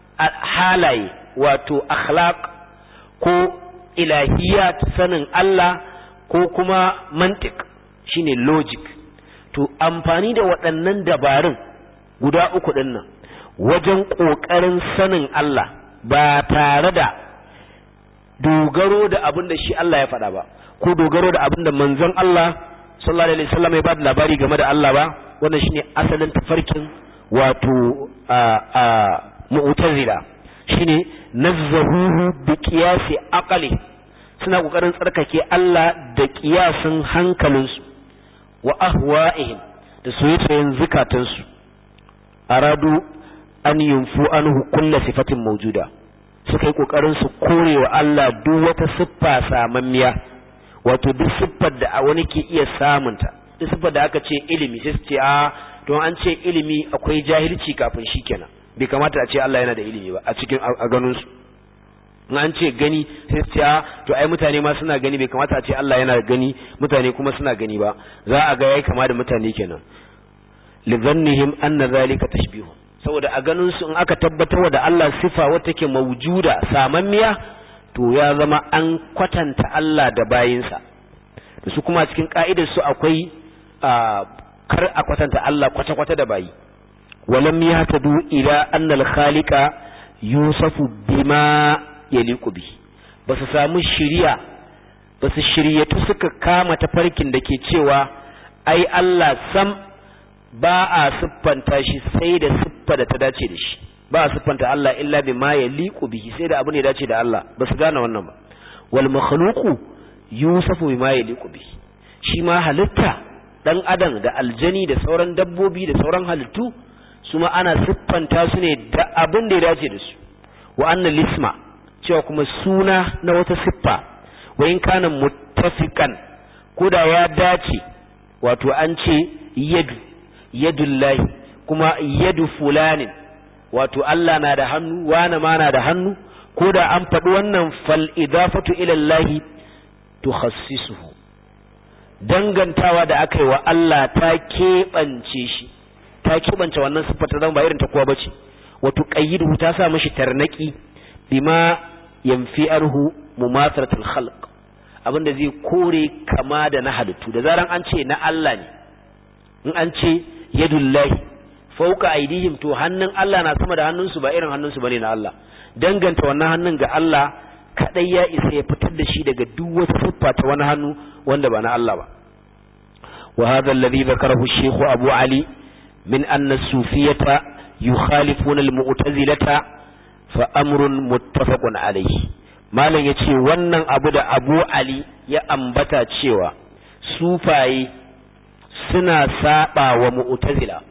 Speaker 1: halaye wato akhlaq ko ilahiyat sanin Allah ko kuma mantik shine logic to amfani da waɗannan dabarun guda uku ɗin nan wajen ƙoƙarin sanin Allah ba tare da dogaro da abin da shi Allah ya faɗa ba ko dogaro da abin da manzon Allah sallallahu alaihi wasallam ya ba da labari game da Allah ba wannan shine asalin tafarkin wato a a mu'tazila shine nazzahuhu bi qiyasi aqli suna kokarin tsarkake Allah da kiyasin hankalinsu wa ahwa'ihim da soyayyen zukatansu aradu an yunfu anhu kullu sifatin mawjuda suka yi kokarin su kore wa Allah duk wata siffa samammiya wato duk siffar da wani ke iya samunta duk siffar da aka ce ilimi sai su ce a don an ce ilimi akwai jahilci kafin shi kenan bai kamata a ce Allah yana da ilimi ba a cikin a ganin su in an ce gani sai su ce a to ai mutane ma suna gani bai kamata a ce Allah yana gani mutane kuma suna gani ba za a ga yayi kama da mutane kenan lidhannihim anna zalika tashbihun saboda a ganin su in aka tabbatar da Allah sifa wata take maujuda samammiya to ya zama an kwatanta Allah da bayinsa da su kuma cikin ka'idar su akwai kar a kwatanta Allah kwata-kwata da bayi walam yahtadu ila anna al-khaliqa yusafu bima yaliqu bi basu samu shiriya basu shiryatu suka kama tafarkin da ke cewa ai Allah sam ba a siffanta shi sai da siffa da ta dace da shi ba a siffanta Allah illa bima yaliqu bihi sai da abu ne dace da Allah basu gane wannan ba wal makhluqu yusafu bima yaliqu bihi shi ma halitta dan adam da aljani da sauran dabbobi da sauran halittu su ma ana siffanta su ne da abin da ya dace da su wa annal isma cewa kuma suna na wata siffa wa in kana muttafiqan koda ya dace wato an ce yadu yadullahi kuma yadu fulanin wato Allah na da hannu wana ma na da hannu koda an faɗi wannan fal idafatu ila Allah tukhassisuhu dangantawa da aka yi wa Allah ta keɓance shi ta keɓance wannan siffar ta zama ba irin ta kowa bace wato qayyidu ta sa mishi tarnaki bima yanfi arhu mumathalatul khalq abinda zai kore kama da na halittu da zaran an ce na Allah ne in an ce yadullahi fauka aidihim to hannun Allah na sama da hannunsu ba irin hannunsu bane na Allah danganta wannan hannun ga Allah kadai ya isa ya fitar da shi daga duk wata siffa ta wani hannu wanda ba na Allah ba wa hadha alladhi dhakarahu ash-shaykh Abu Ali min anna as-sufiyyata yukhalifuna al-mu'tazilata fa amrun muttafaqun alayhi malam yace wannan abu da Abu Ali ya ambata cewa sufaye suna saba wa mu'tazila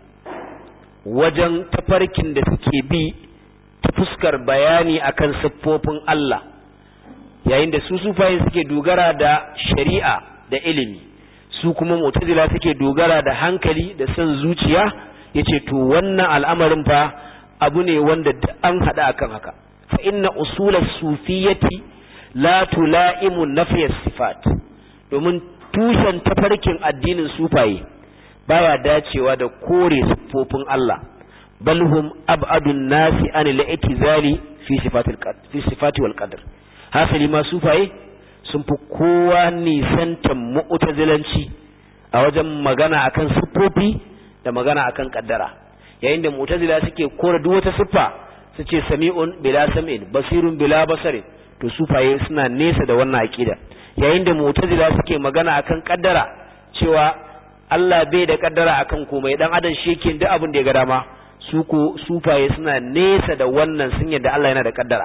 Speaker 1: wajen tafarkin da suke bi ta fuskar bayani akan siffofin Allah yayin da su sufaye suke dogara da shari'a da ilimi su kuma mu'tazila suke dogara da hankali da son zuciya yace to wannan al'amarin fa abu ne wanda an hada akan haka fa inna usulas sufiyati la tulaimu nafiyas sifat domin tushen tafarkin addinin sufaye baya dacewa da kore siffofin Allah bal hum ab'adun nasi an al-i'tizali fi sifatil fi sifati wal qadr hasali ma sufaye sun fi kowa nisantan mu'tazilanci a wajen magana akan siffofi da magana akan kaddara yayin da mu'tazila suke kore duk wata siffa su ce sami'un bila sam'in basirun bila basarin to sufaye suna nesa da wannan aqida yayin da mu'tazila suke magana akan kaddara cewa Allah bai da kaddara akan komai dan adam shi yake duk abin da ya ga dama su ko sufaye suna nesa da wannan sun yadda Allah yana da kaddara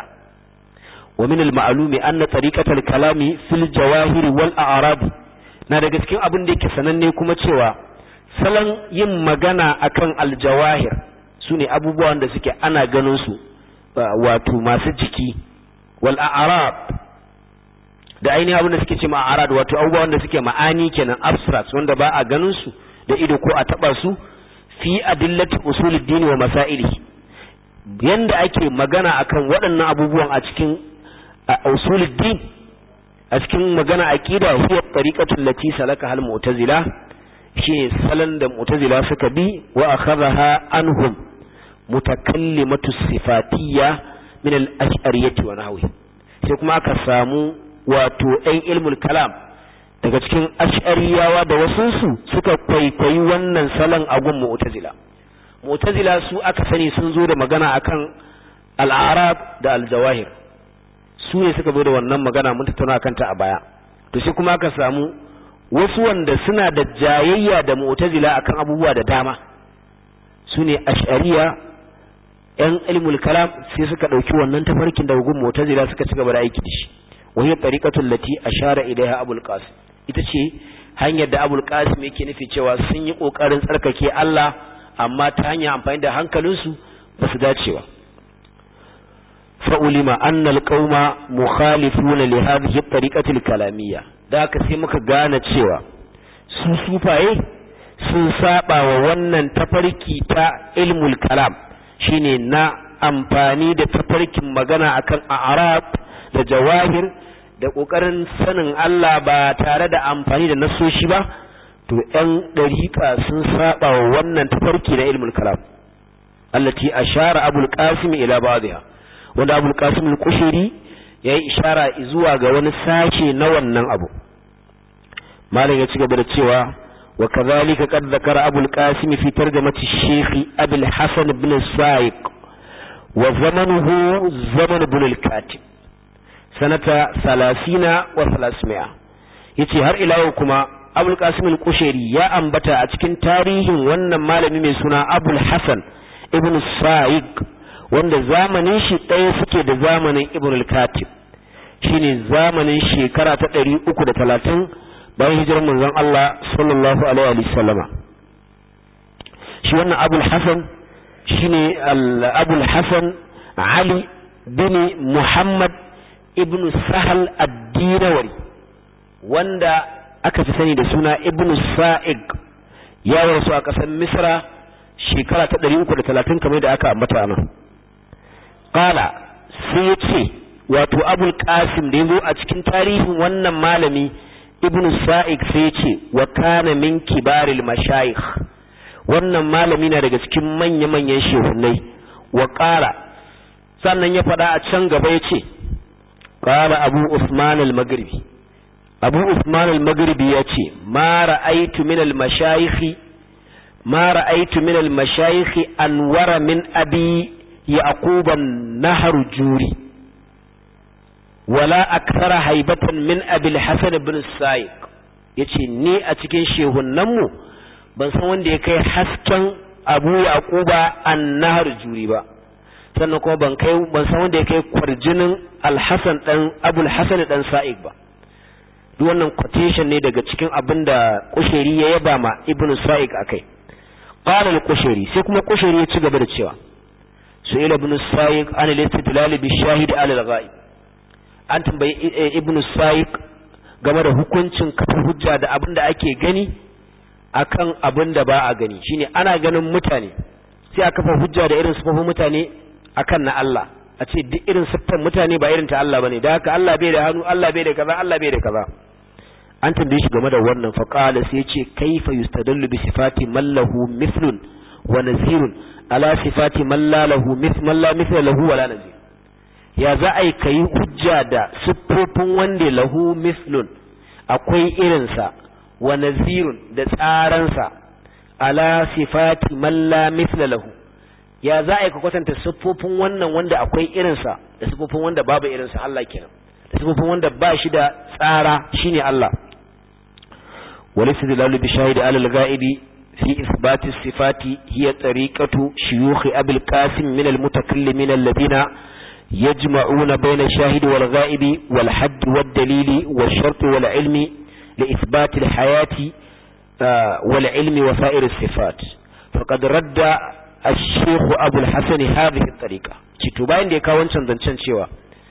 Speaker 1: wa min al-ma'lumi anna tariqatal kalami fil jawahir wal a'rab na daga cikin abin da yake sananne kuma cewa salon yin magana akan al-jawahir sune abubuwan da suke ana ganin su wato masu jiki wal a'rab da ainihin abin da suke ce ma'arad wato abubuwan da suke ma'ani kenan abstract wanda ba a ganin su da ido ko a taba su fi adillati usuluddin wa masaili yanda ake magana akan waɗannan abubuwan a cikin usuluddin a cikin magana aqida huwa tariqatul lati salaka hal mu'tazila shi salan da mu'tazila suka bi wa akhadha anhum mutakallimatu sifatiyya min al-ash'ariyyah wa nahwi sai kuma aka samu wato ɗan ilmul kalam daga cikin ash'ariyawa da wasunsu suka kwaikwayi wannan salon agun mu'tazila mu'tazila su aka sani sun zo da magana akan al'arab da aljawahir su ne suka zo da wannan magana mun tattauna akan ta a baya to sai kuma aka samu wasu wanda suna da jayayya da mu'tazila akan abubuwa da dama su ne ash'ariya yan ilmul kalam sai suka dauki wannan tafarkin da gun mu'tazila suka ci gaba da aiki da shi wa hiya tariqatul lati ashara ilaiha abul qasim ita ce hanyar da abul qasim yake nufi cewa sun yi kokarin tsarkake Allah amma ta hanyar amfani da hankalinsu ba su dace ba fa'ulima annal qauma mukhalifuna li hadhihi at-tariqati al-kalamiyya da haka sai muka gane cewa su sufaye sun saba wa wannan tafarki ta ilmul kalam shine na amfani da tafarkin magana akan a'rab da jawahir da kokarin sanin Allah ba tare da amfani da nasoshi ba to ‘yan ɗariƙa sun saba wa wannan tafarki na ilmul kalam allati ashara abul qasim ila ba'dha wanda abul qasim al-qushiri yayi ishara zuwa ga wani sashe na wannan abu malam ya ci gaba da cewa wa kadhalika qad zakara abul qasim fi tarjamati shaykh abul hasan ibn sa'iq wa zamanuhu zaman ibn al-katib sanata 30 wa 300 yace har ila kuma abul qasim al-kushairi ya ambata a cikin tarihin wannan malami mai suna abul hasan ibn sa'id wanda zamanin shi ɗaya suke da zamanin ibn al-katib shine zamanin shekara ta 330 bayan hijirar manzon Allah sallallahu alaihi wa sallama shi wannan abul hasan shine abul hasan ali bin muhammad ibn sahal ad-dirawari wanda aka fi sani da suna ibn sa'id ya rasu a ƙasar misra shekara ta 330 kamar da aka ambata nan qala sai ya ce wato abul qasim da yazo a cikin tarihin wannan malami ibn sa'id sai ya ce wa kana min kibaril mashayikh wannan malami na daga cikin manya-manyan shehunai wa qala sannan ya faɗa a can gaba ya ce qala abu usman al-maghribi abu usman al-maghribi ya ce ma ra'aitu min al-mashayikh ma ra'aitu min al-mashayikh anwara min abi yaqub an-nahr juri wala akthara haibatan min abi al-hasan ibn sa'iq yace ni a cikin shehunnan mu ban san wanda ya kai hasken abu yaquba an-nahr juri ba sannan kuma ban kai ban san wanda ya kai kwarjinin al-hasan dan abul hasan dan sa'iq ba duk wannan quotation ne daga cikin abin da kusheri ya yaba ma ibn sa'id akai qala al-kusheri sai kuma kusheri ya ci gaba da cewa su'ila ibn sa'id an al-istidlal bi shahid ala al-ghaib an tambayi ibn sa'id game da hukuncin kafa hujja da abin da ake gani akan abin da ba a gani shine ana ganin mutane sai a kafa hujja da irin sifofin mutane akan na Allah a ce duk irin siffar mutane ba irin ta Allah bane da haka Allah bai da hannu Allah bai da kaza Allah bai da kaza an tambaye shi game da wannan fa qala sai yace kaifa yustadallu bi sifati man lahu mithlun wa nazirun ala sifati man la lahu mithl man la mithla lahu wa la nazir ya za a yi kai hujja da siffofin wanda lahu mithlun akwai irinsa wa nazirun da tsaransa ala sifati man la mithla lahu ya za a yi ka kwatanta siffofin wannan wanda akwai irinsa da siffofin wanda babu irinsa Allah kenan da siffofin wanda ba shi da tsara shine Allah والاستدلال بشاهد على الغائب في إثبات الصفات هي طريقة شيوخ أبي القاسم من المتكلمين الذين يجمعون بين الشاهد والغائب والحد والدليل والشرط والعلم لإثبات الحياة والعلم وسائر الصفات فقد رد الشيخ أبو الحسن هذه الطريقة تتبين دي كاون تنزنشان شوى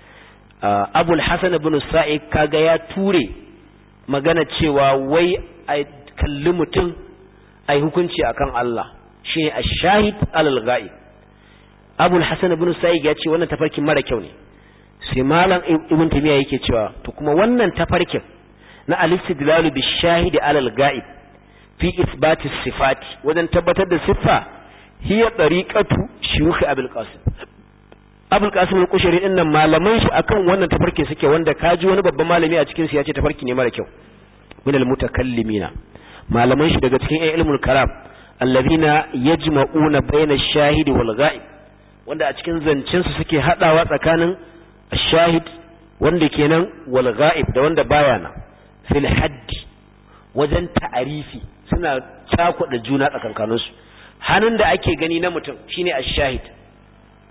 Speaker 1: أبو الحسن بن السائق كاغا يا توري magana cewa wai a kalli mutum a hukunci akan Allah shi ne a shahid alal ga'i abul hasan ibn sa'id ya ce wannan tafarkin mara kyau ne sai malam ibn tamiya yake cewa to kuma wannan tafarkin na al-istidlalu bi shahid alal ga'ib fi isbati sifati wajen tabbatar da siffa hiya tariqatu shuyukh abul qasim abul qasim al-qushayri din nan malaman shi akan wannan tafarkin suke wanda kaji wani babban malami a cikin su ya ce tafarki ne mara kyau min al-mutakallimina malaman shi daga cikin ilmul kalam alladhina yajma'una bayna ash-shahid wal ghaib wanda a cikin zancen su suke hadawa tsakanin ash-shahid wanda kenan wal ghaib da wanda baya nan fil haddi wajen ta'arifi suna cakuɗa juna tsakankaninsu hannun da ake gani na mutum shine ash-shahid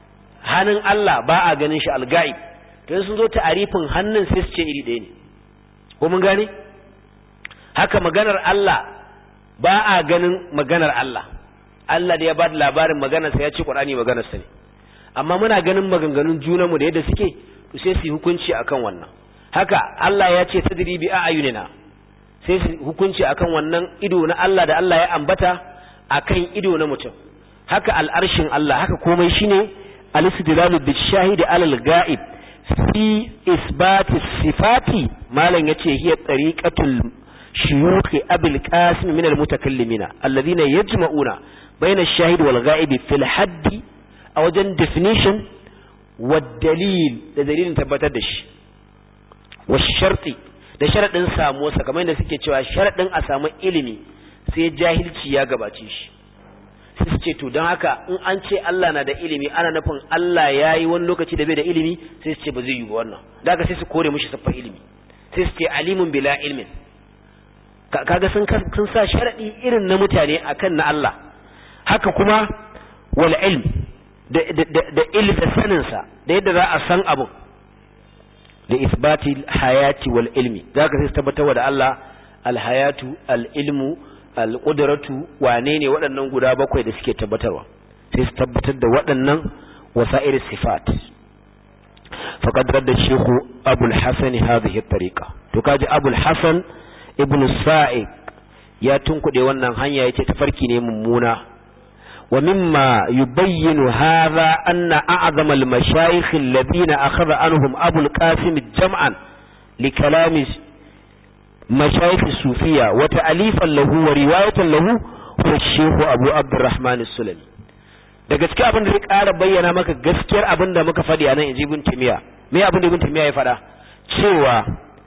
Speaker 1: hannun Allah ba a ganin shi al-ga'ib to sun zo ta'arifin hannun sai su ce iri ɗaya ne ko mun gane haka maganar Allah ba a ganin maganar Allah Allah da ya ba da labarin maganarsa ya ce Qur'ani maganarsa ne amma muna ganin maganganun junanmu da yadda suke to sai su hukunci akan wannan haka Allah ya ce tadri bi a'yunina sai su hukunci akan wannan ido na Allah da Allah ya ambata akan ido na mutum haka al'arshin Allah haka komai shine al-istidlalu bi shahidi alal ga'ib fi isbati sifati malan yace hiya tariqatul shuyukh abul qasim min al-mutakallimina alladhina yajma'una bayna ash-shahid wal ga'ib fil haddi a wajen definition wa dalil da dalilin tabbatar da shi wa sharti da sharadin samu sa kamar da suke cewa sharadin a samu ilimi sai jahilci ya gabace shi sai su ce to don haka in an ce Allah na da ilimi ana nufin Allah ya yi wani lokaci da bai da ilimi sai su ce ba zai yi ba wannan da haka sai su kore mishi siffar ilimi sai su ce alimun bila ilmin kaga sun sun sa sharadi irin na mutane akan na Allah haka kuma wal ilm da da ilmi da sanin sa da yadda za a san abu da isbati hayati wal ilmi zaka sai su tabbatar da Allah al hayatu al ilmu al qudratu wane ne waɗannan guda bakwai da suke tabbatarwa sai su tabbatar da waɗannan wasa'ir sifat faqad radda shaykhu abul hasan hadhihi at-tariqa to kaji abul hasan ibn sa'iq ya tunkuɗe wannan hanya yace tafarki ne mummuna wa mimma yubayyinu hadha anna a'zam al-mashayikh alladhina akhadha anhum Abu al-Qasim jam'an li kalami mashayikh sufiya wa ta'alifan lahu wa riwayatan lahu huwa Sheikh Abu Abdurrahman as-Sulami daga cikin abin da zai ƙara bayyana maka gaskiyar abin da muka faɗi a nan inji Ibn Taymiyyah me abin da Ibn Taymiyyah ya faɗa cewa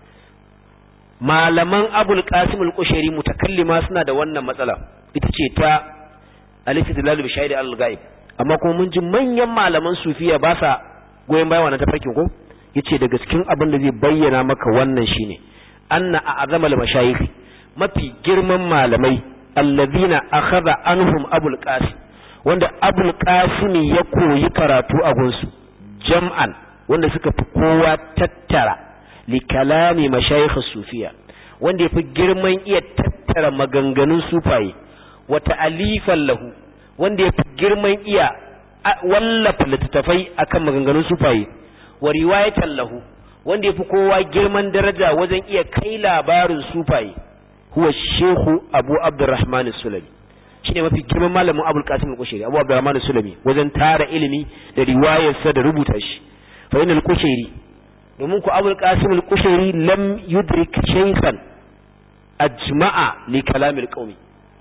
Speaker 1: malaman abul qasim al-qushairi mutakallima suna da wannan matsala ita ce ta al-istidlal bi shahid al-ghaib amma kuma mun ji manyan malaman sufiya ba sa goyen bayan wannan tafarkin ko yace daga cikin abin da zai bayyana maka wannan shine anna a'zamal mashayikh mafi girman malamai alladhina akhadha anhum abul qasim wanda abul qasim ya koyi karatu a gunsu jam'an wanda suka fi kowa tattara li kalami mashayikh sufiya wanda yafi girman iya tattara maganganun sufaye wa ta'alifan lahu wanda yafi girman iya wallafa littattafai akan maganganun sufaye wa riwayatan lahu wanda yafi kowa girman daraja wajen iya kai labarin sufaye huwa shehu abu abdurrahman sulami shine mafi girman malamin abul qasim al-kushairi abu abdurrahman sulami wajen tara ilimi da riwayarsa da rubuta shi fa inal kushairi domin ku abul qasim al-kushairi lam yudrik shaykhan ajma'a li kalam al-qawmi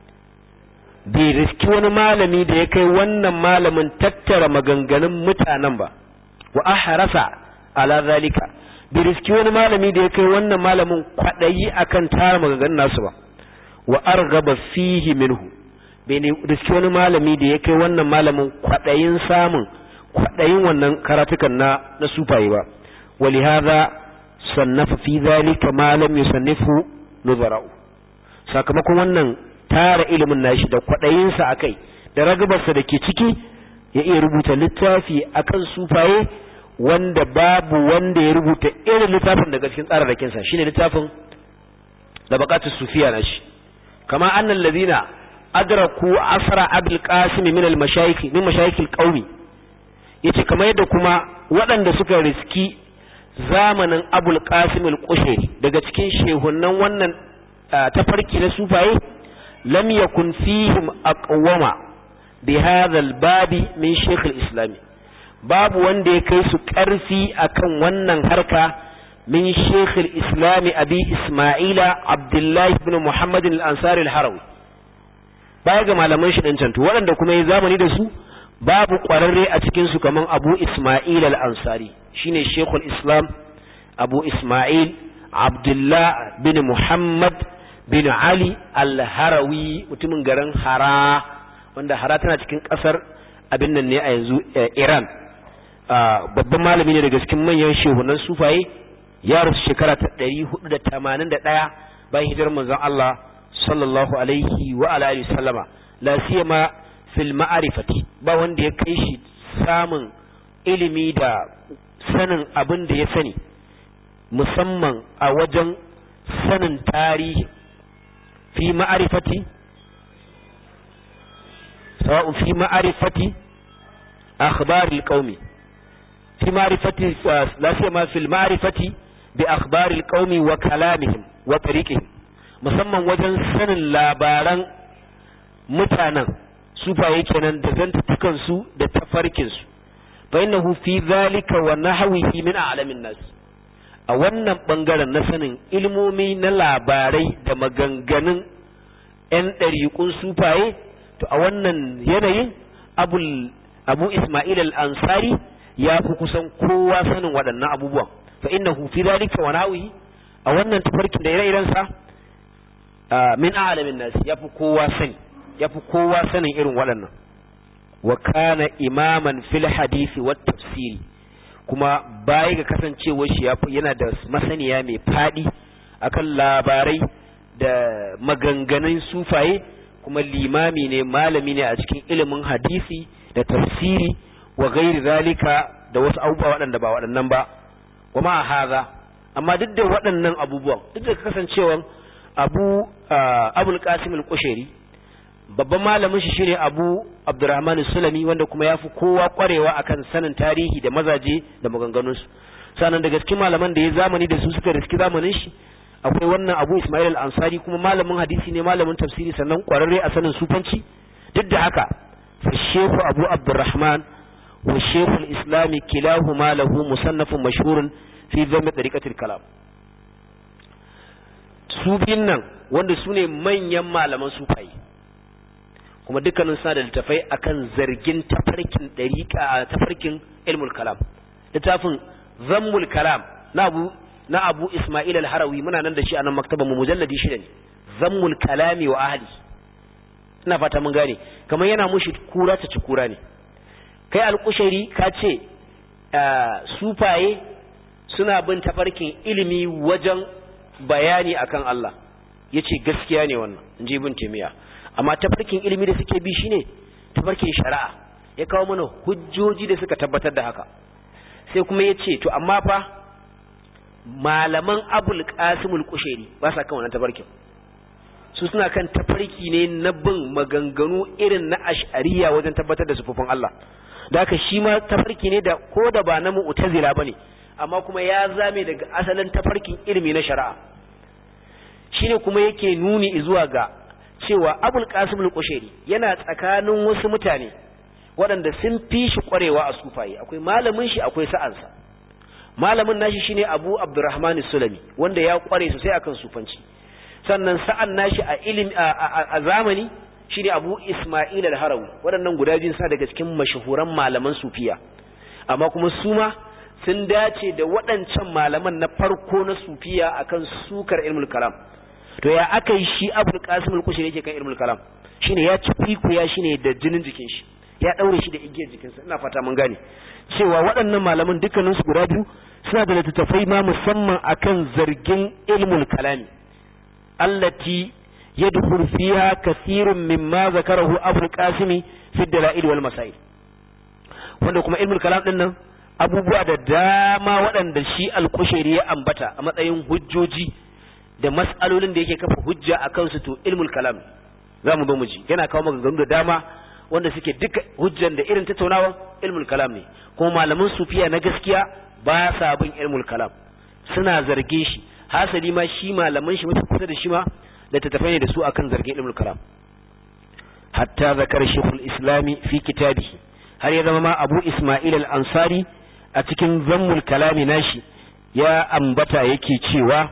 Speaker 1: bai riski wani malami da ya kai wannan malamin tattara maganganun mutanen ba wa ahrasa ala zalika bai riski wani malami da ya kai wannan malamin kwadayi akan tara maganganun nasu ba wa argaba fihi minhu bai riski wani malami da ya kai wannan malamin kwadayin samun kwadayin wannan karatukan na na sufaye ba ولهذا صنف في ذلك ما لم يصنفه نظراء sakamakon wannan tara ilimin nashi da kwaɗayinsa a kai da ragabarsa da ke ciki ya iya rubuta littafi akan sufaye wanda babu wanda ya rubuta irin littafin daga cikin tsararrakinsa shine littafin da bakatu sufiya na shi kama annan ladina adraku asra abul qasim min al mashayikh min mashayikh al qaumi yace kamar yadda kuma waɗanda suka riski zamanin abul qasim al-qushairi daga cikin shehunan wannan tafarki na sufaye lam yakun fihim aqwama bi hadha al-babi min shaykh al-islam babu wanda ya kai su karfi akan wannan harka min shaykh al-islam abi isma'ila abdullah ibn muhammad al-ansari al-harawi baya ga malaman shi din canto waɗanda kuma ya zamani da su babu ƙwararre a cikinsu kamar abu ismail al-ansari shine shekul islam abu ismail abdullah bin muhammad bin ali al-harawi mutumin garin hara wanda hara tana cikin ƙasar abin nan ne a yanzu iran babban malami ne daga cikin manyan shehunan sufaye ya rasu shekara ta 481 bayan hijirar manzon Allah sallallahu alaihi wa alihi sallama la siyama fil ma'arifati ba wanda ya kai shi samun ilimi da sanin abin da ya sani musamman a wajen sanin tarihi fi ma'arifati sawa'un fi ma'arifati akhbaril qaumi fi ma'rifati la siyama fil ma'rifati bi akhbaril qaumi wa kalamihim wa tariqihim musamman wajen sanin labaran mutanen sufaye kenan da zantukan su da tafarkin su fa innahu fi zalika wa nahwihi min a'lamin nas a wannan bangaren na sanin ilmomi na labarai da maganganun yan ɗariƙun sufaye to a wannan yanayin abul abu isma'il al-ansari ya fi kusan kowa sanin waɗannan abubuwan fa innahu fi zalika wa nahwihi a wannan tafarkin da ire-iren sa min a'lamin nas ya fi kowa sani ya fi kowa sanin irin waɗannan wa kana imaman fil hadisi wat tafsiri kuma baya ga kasancewar shi yana da masaniya mai fadi akan labarai da maganganun sufaye kuma limami ne malami ne a cikin ilimin hadisi da tafsiri wa gairi zalika da wasu abubuwa waɗanda ba waɗannan ba wa ma haza amma duk da waɗannan abubuwan duk da kasancewar abu abul qasim al-qushairi babban malamin shi shine Abu Abdurrahman Sulami wanda kuma yafi kowa kwarewa akan sanin tarihi da mazaje da maganganun su sanan daga cikin malaman da ya zamani da su suka riski zamanin shi akwai wannan Abu Ismail al-Ansari kuma malamin hadisi ne malamin tafsiri sannan kwararre a sanin sufanci duk da haka fa Sheikh Abu Abdurrahman wa Sheikh al-Islam kilahuma lahu musannafun mashhurun fi dhamm tariqatil kalam su biyun nan wanda su ne manyan malaman sufayi kuma dukkanin suna da littafai akan zargin tafarkin dariƙa tafarkin ilmul kalam littafin zammul kalam na abu na abu isma'il al-harawi muna nan da shi a nan maktaban mu mujalladi shida ne zammul kalami wa ahli ina fata mun gane kamar yana mushi kura ta ci kura ne kai alƙushari ka ce sufaye suna bin tafarkin ilimi wajen bayani akan Allah yace gaskiya ne wannan in ji ibn taymiya amma tafarkin ilimi da suke bi shine tafarkin shari'a ya kawo mana hujjoji da suka tabbatar da haka sai kuma ya ce to amma fa malaman abul qasimul kushairi ba sa kan wannan tafarkin su suna kan tafarki ne na bin maganganu irin na ash'ariya wajen tabbatar da sufufin Allah da haka shi ma tafarki ne da ko da ba na mu'tazila bane amma kuma ya zame daga asalin tafarkin ilimi na shari'a shine kuma yake nuni zuwa ga cewa abul qasim al-qushairi yana tsakanin wasu mutane waɗanda sun fi shi ƙwarewa a sufaye akwai malamin shi akwai sa'ansa malamin nashi shine abu abdurrahman sulami wanda ya ƙware sosai akan sufanci sannan sa'an nashi a ilimi a zamani shine abu isma'il al-harawi waɗannan guda biyun sa daga cikin mashahuran malaman sufiya amma kuma su ma sun dace da waɗancan malaman na farko na sufiya akan sukar ilmul kalam to ya aka yi shi abul qasim al-kushiri yake kan ilmul kalam shine ya ci ya shine da jinin jikin shi ya daure shi da igiyar jikinsa ina fata mun gane cewa waɗannan malaman dukkanin su guda biyu suna da littattafai ma musamman akan zargin ilmul kalami allati yadkhul fiha kathirun mimma zakarahu abul qasim fi dalail wal masail wanda kuma ilmul kalam din nan abubuwa da dama waɗanda shi al-kushiri ya ambata a matsayin hujjoji da mas'alolin da yake kafa hujja a kansu to ilmul kalam za mu zo mu ji yana kawo maganganu da dama wanda suke duka hujjan da irin tattaunawa ilmul kalam ne kuma malaman sufiya na gaskiya ba sa bin ilmul kalam suna zargin shi hasali ma shi malaman shi mafi kusa da shi ma da tattafai ne da su akan zargin ilmul kalam hatta zakar shekul islami fi kitabihi har ya zama ma abu isma'il al-ansari a cikin zammul kalami nashi ya ambata yake cewa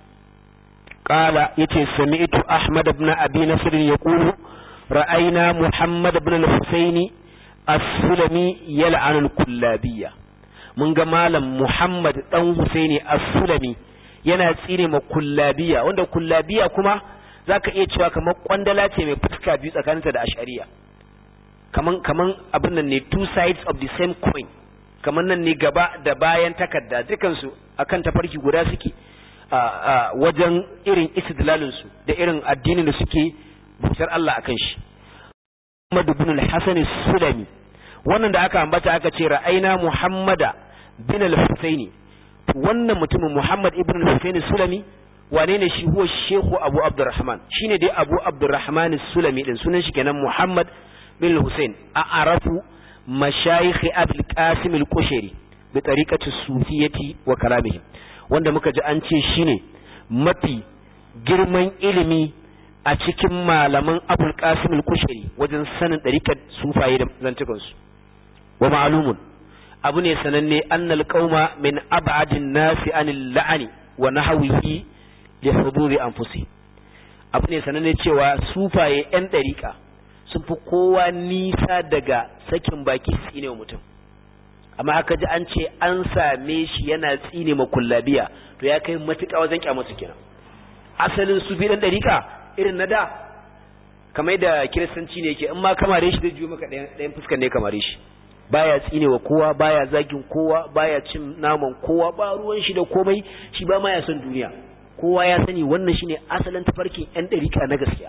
Speaker 1: قال يتي سمعت أحمد بن أبي نصر يقول رأينا محمد بن الحسين السلمي يلعن الكلابية من جمال محمد بن حسين السلمي yana tsine ma kullabiya wanda kullabiya kuma zaka iya cewa kamar kwandala ce mai fuska biyu tsakaninta da ashariya kaman kaman abin nan ne two sides of the same coin kaman nan ne gaba da bayan takarda dukansu akan tafarki guda suke a wajen irin istidlalinsu da irin addinin da suke bautar Allah a kan shi. Muhammad ibn al-Hasan sulami wannan da aka ambata aka ce ra'aina muhammada bin al-husaini wannan mutumin muhammad ibn al-husaini sulami wane ne shi huwa shehu abu abdurrahman shine dai abu abdurrahman sulami din sunan shi kenan muhammad bin al-husain a arafu mashayikh abul qasim al-qushayri bi tariqati sufiyati wa kalamihim wanda muka ji an ce shine mafi girman ilimi a cikin malaman abul qasim al-kushari wajen sanin dariƙar sufaye da zantukan su wa ma'lumun abu ne sananne annal qauma min ab'adin nasi anil la'ani wa nahwihi li huduri anfusi abu ne sananne cewa sufaye yan dariƙa sun fi kowa nisa daga sakin baki tsine wa mutum amma aka ji an ce an same shi yana tsine ma kullabiya to ya kai matuƙa wajen kyamata kenan asalin sufi dan dariƙa irin na da kamar da kiristanci ne yake in ma kamare shi zai juyo maka ɗayan fuskar ne kamare shi baya tsine wa kowa baya zagin kowa baya cin naman kowa ba ruwan shi da komai shi ba ma ya son duniya kowa ya sani wannan shine asalin tafarkin yan dariƙa na gaskiya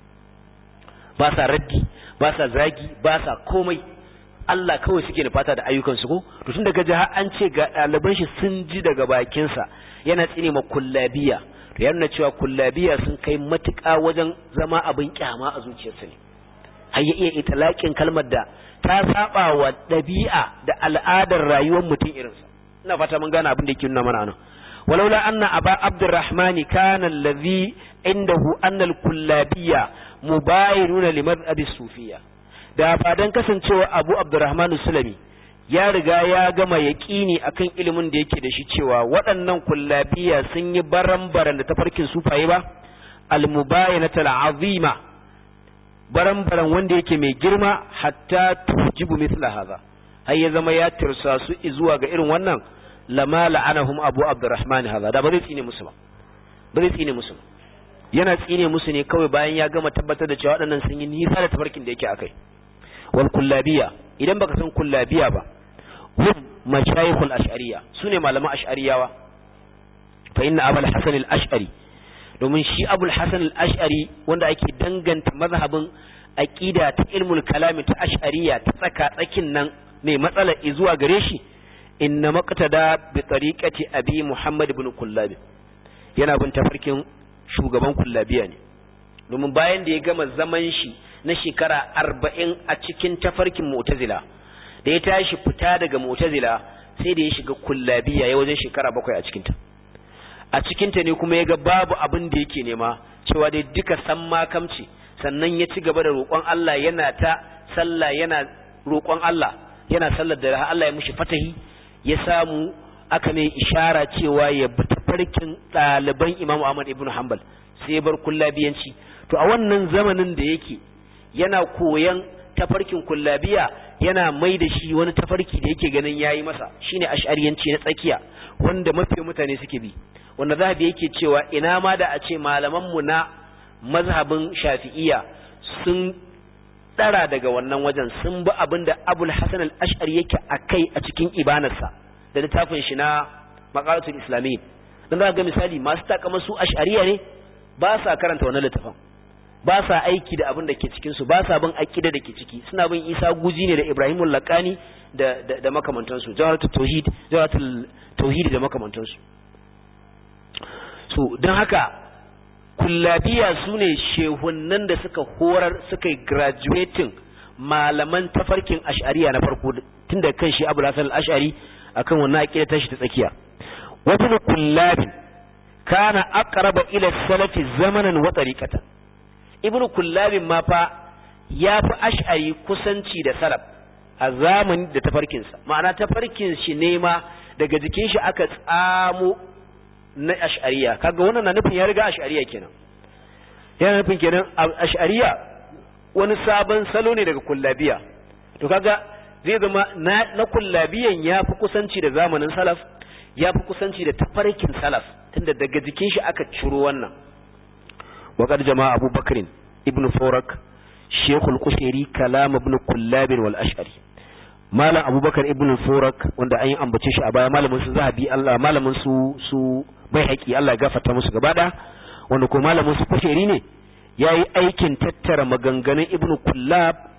Speaker 1: ba sa raddi ba sa zagi ba sa komai Allah kawai suke da fata da ayyukansu ko to tun daga har an ce ga ɗaliban shi sun ji daga bakinsa yana tsine ma kullabiya to ya nuna cewa kullabiya sun kai matuƙa wajen zama abin kyama a zuciyarsa ne har ya iya italaƙin kalmar da ta saba wa ɗabi'a da al'adar rayuwar mutum irinsa ina fata mun gane abin da yake nuna mana nan walaula anna aba abdurrahmani kana allazi indahu anna al-kullabiyya mubayinuna limadhhabi sufiyya da ba dan kasancewa abu abdurrahman sulami ya riga ya gama yaƙini akan ilimin da yake da shi cewa waɗannan kullabiya sun yi baran-baran da tafarkin sufaye ba almubayanatul azima baran-baran wanda yake mai girma hatta tujibu mithla hadha har ya zama ya tirsa su zuwa ga irin wannan lama la'anahum abu abdurrahman hadha da ba zai tsine musu ba ba zai tsine musu yana tsine musu ne kawai bayan ya gama tabbatar da cewa waɗannan sun yi nisa da tafarkin da yake akai wal kullabiya idan baka san kullabiya ba hum mashayikhul ash'ariyya sune malaman ash'ariyawa fa inna abul hasan al ash'ari domin shi abul hasan al ash'ari wanda ake danganta mazhabin aqida ta ilmul kalami ta ash'ariyya ta tsaka tsakin nan mai matsala zuwa gare shi inna maqtada bi tariqati abi muhammad ibn kullabi yana bin tafarkin shugaban kullabiya ne domin bayan da ya gama zaman shi na shekara arba'in a cikin tafarkin mu'tazila da ya tashi fita daga mu'tazila sai da ya shiga kullabiya ya wajen shekara bakwai a cikinta a cikinta ne kuma ya ga babu abin da yake nema cewa dai duka san makamci sannan ya ci gaba da roƙon Allah yana ta sallah yana roƙon Allah yana sallar da Allah ya mushi fatahi ya samu aka mai ishara cewa ya bi tafarkin ɗaliban Imam Ahmad ibn Hanbal sai ya bar kullabiyanci to a wannan zamanin da yake yana koyan tafarkin kullabiya yana mai da shi wani tafarki da yake ganin yayi masa shine ash'ariyanci na tsakiya wanda mafi mutane suke bi wanda zahabi yake cewa ina ma da a ce malaman mu na mazhabin shafi'iyya sun dara daga wannan wajen sun bi abin da abul hasan al-ash'ari yake akai a cikin ibanarsa da littafin shi na maqalatul islamiyyin dan za ga misali masu takama su ash'ariya ne ba sa karanta wannan littafin ba sa aiki da abin da ke cikin su ba sa bin aqida da ke ciki suna bin Isa Guji ne da Ibrahimul Laqani da da, da makamantansu jawharatul tauhid jawharatul tauhid da makamantansu so don haka kullabiya su ne shehunnan da suka horar suka yi graduating malaman tafarkin ash'ariya na farko tun da kan shi abu hasan al-ash'ari akan wannan aqida ta shi ta tsakiya wata kullabin kana aqraba ila salafi zamanan wa tariqatan ibnu kullabin ma fa ya fi ash'ari kusanci da salaf a zamani da tafarkinsa ma'ana tafarkin shi ne ma daga jikin shi aka tsamo na ash'ariya kaga wannan na nufin ya riga ash'ariya kenan yana nufin kenan ash'ariya wani sabon salo ne daga kullabiya to kaga zai zama na, na kullabiyan ya fi kusanci da zamanin salaf ya fi kusanci da tafarkin salaf tunda daga jikin shi aka ciro wannan وقد جمع أبو بكر ابن فورك شيخ القشيري كلام ابن كلاب والأشعري malam abubakar ibn furak wanda an yi ambace shi a baya malamin su zahabi Allah malamin su su bai haƙi Allah ya gafarta musu gaba da wanda ko malamin su kusheri ne yayi aikin tattara maganganun ibn kullab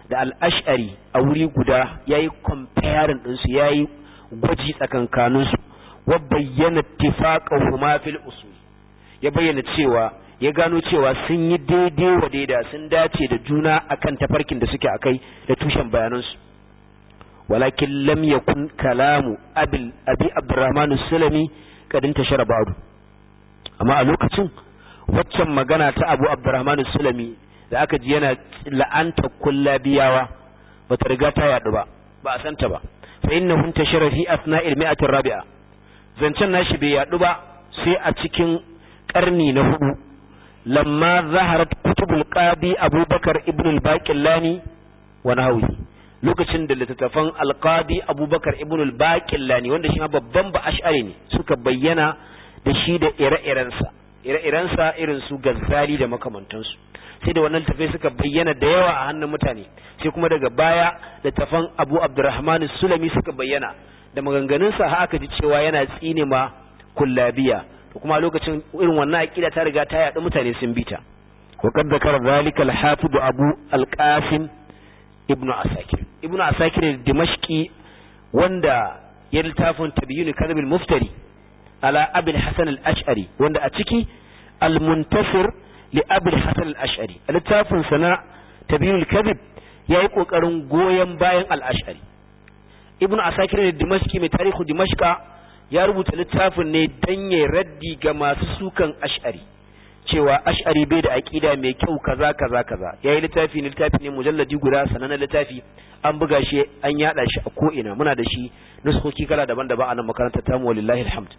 Speaker 1: da al-ash'ari a wuri guda yayi comparing din su yayi gwaji tsakankanin su wa bayyana ittifaqahuma fil usul ya bayyana cewa ya gano cewa sun yi daidai wa daida sun dace da juna akan tafarkin da suke akai da tushen bayanansu walakin lam yakun kalamu abil abi abdurrahman sulami kadin tashara ba'du amma a lokacin waccan magana ta abu abdurrahman sulami da aka ji yana la'anta kullabiyawa bata riga ta yadu ba ba a santa ba fa innahu tashara fi asna'il mi'ati rabi'a zancen nashi bai yadu ba sai a cikin karni na hudu lamma zaharat kutubul qadi abubakar ibn al-baqillani wa nahwi lokacin da littattafan alqadi abubakar ibn al-baqillani wanda shi ma babban ba ash'ari ne suka bayyana da shi da ire-irensa ire-irensa irin su gazzali da makamantansu sai da wannan tafai suka bayyana da yawa a hannun mutane sai kuma daga baya littattafan abu abdurrahman sulami suka bayyana da maganganunsa haka ji cewa yana tsine ma kullabiya to kuma lokacin irin wannan aqida ta riga ta yaɗu mutane sun bita wa qad zakara zalika al-hafiz abu al-qasim ibnu asakir ibnu asakir dimashqi wanda ya littafin tabyyin kadhib al-muftari ala abul hasan al-ash'ari wanda a ciki al-muntasir li abul hasan al-ash'ari littafin sana tabyyin al-kadhib yayi kokarin goyen bayan al-ash'ari ibnu asakir dimashqi mai tarihu dimashqa ya rubuta littafin ne dan ya raddi ga masu sukan ash'ari cewa ash'ari bai da aqida mai kyau kaza kaza kaza yayi littafi ne littafi ne mujalladi guda sanannen littafi an buga shi an yada shi a ko ina muna da shi nuskoki kala daban-daban a nan makarantar tamu wallahi alhamd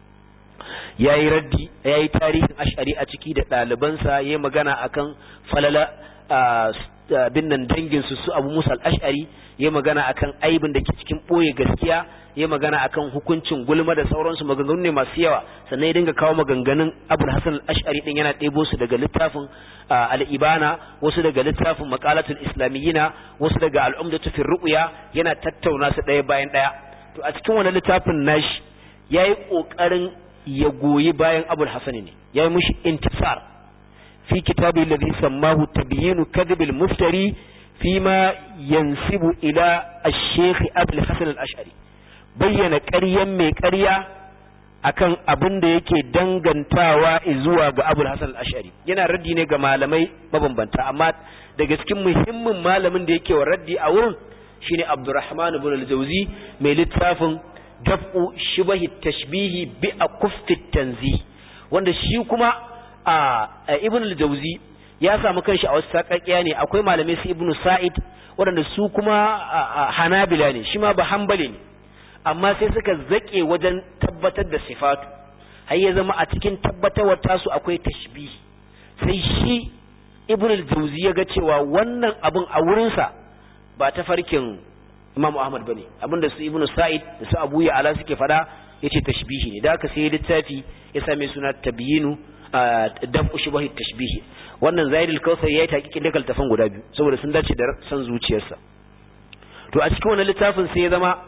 Speaker 1: yayi raddi yayi tarihin ash'ari a ciki da ɗalibansa yayi magana akan falala bin nan dangin su su Abu Musa al-Ash'ari yayi magana akan aibin da ke cikin boye gaskiya yayi magana akan hukuncin gulma da sauransu maganganu ne masu yawa sannan ya dinga kawo maganganun Abu Hasan al-Ash'ari din yana ɗebo su daga littafin al-Ibana wasu daga littafin Maqalatul Islamiyina wasu daga al-Umdatu fi Ru'ya yana tattauna su ɗaya bayan ɗaya to a cikin wannan littafin nashi yayi kokarin ya goyi bayan Abu Hasan ne yayi mushi intisar في كتابه الذي سماه تبيين كذب المفتري فيما ينسب إلى الشيخ أبي الحسن الأشعري بين قريا مي قريا akan abin da yake dangantawa zuwa ga Abul Hasan al-Ash'ari yana raddi ne ga malamai mabambanta amma daga cikin muhimmin malamin da yake wa raddi a wurin shine Abdurrahman ibn al-Jawzi mai littafin Daf'u Shibahi Tashbihi bi Akuffi Tanzih wanda shi kuma a ibn al-jawzi ya samu kanshi a wasu sakakkiya ne akwai malamai su ibn sa'id waɗanda su kuma hanabila ne shi ma ba hanbali ne amma sai suka zake wajen tabbatar da sifatu har ya zama a cikin tabbatarwar tasu akwai tashbih sai shi ibn al-jawzi ya ga cewa wannan abun a wurinsa ba ta farkin imam ahmad bane abinda su ibn sa'id da su abu ya ala suke fada yace tashbihi ne da haka sai littafi ya same suna tabyinu daf'u shubahi tashbihi wannan zaidul kausar yayi takikin da kaltafan guda biyu saboda sun dace da san zuciyarsa to a cikin wannan littafin sai ya zama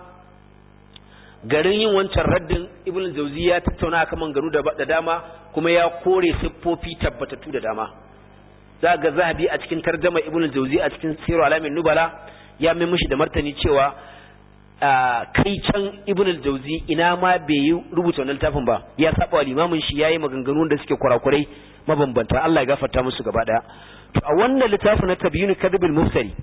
Speaker 1: garin yin wancan raddin ibn jauzi ya tattauna akan mangaru da dama kuma ya kore siffofi tabbatattu da dama za ga zahabi a cikin tarjama ibn jauzi a cikin siru alamin nubala ya mai mishi da martani cewa kai can ibn al-jawzi ina ma bai yi rubuta wannan littafin ba ya saba wa limamin shi yayi maganganu da suke kurakurai mabambanta Allah ya gafarta musu gaba daya to a wannan littafin na tabyyin kadhib al-mufsari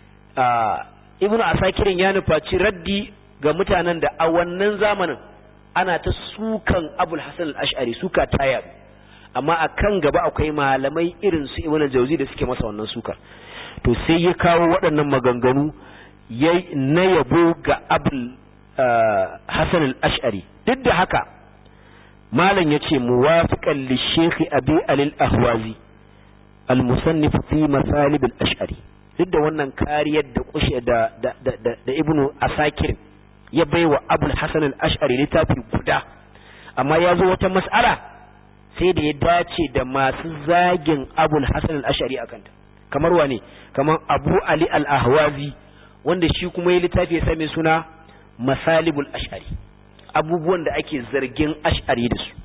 Speaker 1: ibn asakirin ya nufaci raddi ga mutanen da a wannan zamanin ana ta sukan abul hasan al-ash'ari suka taya amma a kan gaba akwai malamai irin su ibn al-jawzi da suke masa wannan sukar to sai ya kawo waɗannan maganganu na yabo ga abul hasan al-ash'ari duk da haka malam yace muwafiqan li shaykh abi al-ahwazi al-musannif fi masalib al-ash'ari duk da wannan kariyar da kushe da da da, da ibnu asakir ya baiwa abul hasan al-ash'ari littafi guda amma ya zo wata mas'ala sai da ya dace da masu zagin abul hasan al-ash'ari akanta kamar wane kamar abu ali al-ahwazi wanda shi kuma ya littafi ya same suna masalibul ash'ari abubuwan da ake zargin ash'ari da su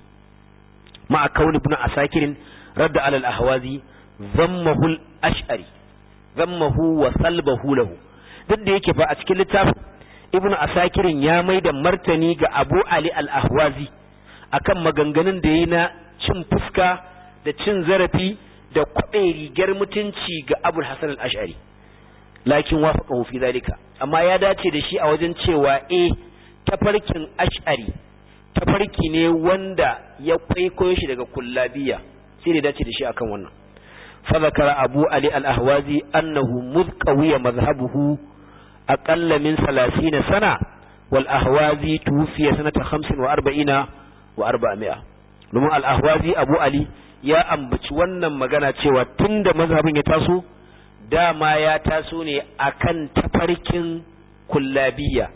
Speaker 1: ma'a kauni ibn asakirin radda alal ahwazi zammahul ash'ari zammahu wa salbahu lahu duk da yake fa a cikin littafin ibn asakirin ya mai da martani ga abu ali al-ahwazi akan maganganun da yi na cin fuska da cin zarafi da kwaɓe rigar mutunci ga abul hasan al-ash'ari lakin wafaqahu fi zalika amma ya dace da shi a wajen cewa eh tafarkin ash'ari tafarki ne wanda ya kwaikwayo shi daga kullabiya sai da dace da shi akan wannan fa zakara abu ali al-ahwazi annahu mudqawiya madhhabuhu aqalla min 30 sana wal ahwazi tufiya sanata 45 wa 400 domin al-ahwazi abu ali ya ambaci wannan magana cewa tunda mazhabin ya taso dama ya taso ne akan tafarkin kullabiya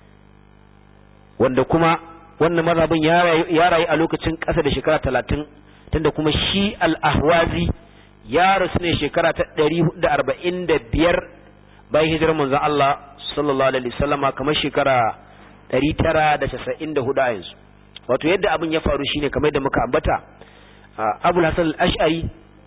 Speaker 1: wanda kuma wannan mazhabin ya rayu a lokacin ƙasa da shekara talatin tunda kuma shi al-ahwazi ya rasu ne shekara ta ɗari da arba'in da biyar bayan hijirar manzon Allah sallallahu alaihi wasallama kamar shekara ɗari tara da casa'in da hudu a yanzu wato yadda abin ya faru shine kamar da muka ambata abul hasan al-ash'ari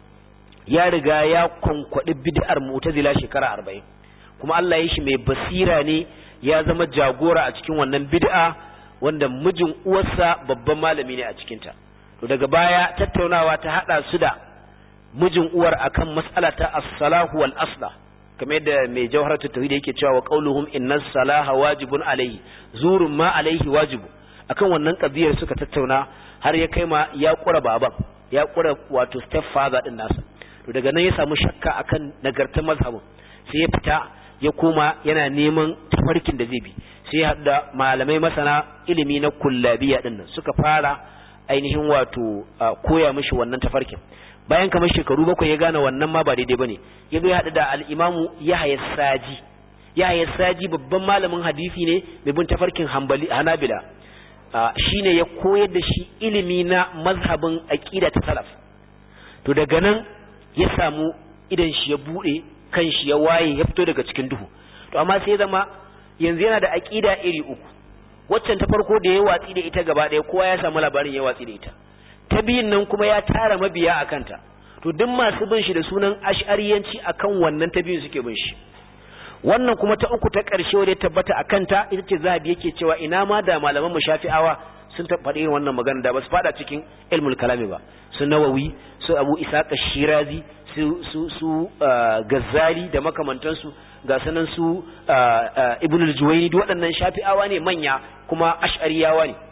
Speaker 1: ya riga ya kwankwaɗi bid'ar mu'tazila shekara arba'in kuma Allah ya shi mai basira ne ya zama jagora a cikin wannan bid'a wanda mijin uwarsa babban malami ne a cikinta to daga baya tattaunawa ta hada su da mijin uwar akan mas'ala ta as-salahu wal asla kamar yadda mai jawharatu tauhid yake cewa wa qauluhum inna salaha wajibun alayhi zurun ma alayhi wajibu akan wannan kabiyar suka tattauna har ya kai ma ya kura baban ya kura wato step father din nasa to daga nan ya samu shakka akan nagartar mazhabin sai ya fita ya koma yana neman tafarkin da zai bi sai ya da malamai masana ilimi na kullabiya din nan suka fara ainihin wato koya mishi wannan tafarkin bayan kamar shekaru bakwai ya gane wannan ma ba daidai bane ya zo ya haɗu da al-imamu Yahya Saji Yahya Saji babban malamin hadisi ne mai bin tafarkin Hanbali Hanabila shine ya koyar da shi ilimi na mazhabin aqida ta salaf to daga nan ya samu idan shi ya bude kan shi ya waye ya fito daga cikin duhu to amma sai zama yanzu yana da aqida iri uku waccan ta farko da ya watsi da ita gaba ɗaya kowa ya samu labarin ya watsi da ita ta biyun nan kuma ya tara mabiya a kanta to duk masu bin shi da sunan ash'ariyanci akan wannan ta biyun suke bin shi wannan kuma ta uku ta ƙarshe wadda ya tabbata a kanta ita ce zahabi yake cewa ina ma da malaman mu shafi'awa sun faɗi irin wannan magana da ba su faɗa cikin ilmul kalami ba su nawawi su abu isaka shirazi su su su gazzali da makamantansu ga sanan su ibnul juwayni duk waɗannan shafi'awa ne manya kuma ash'ariyawa ne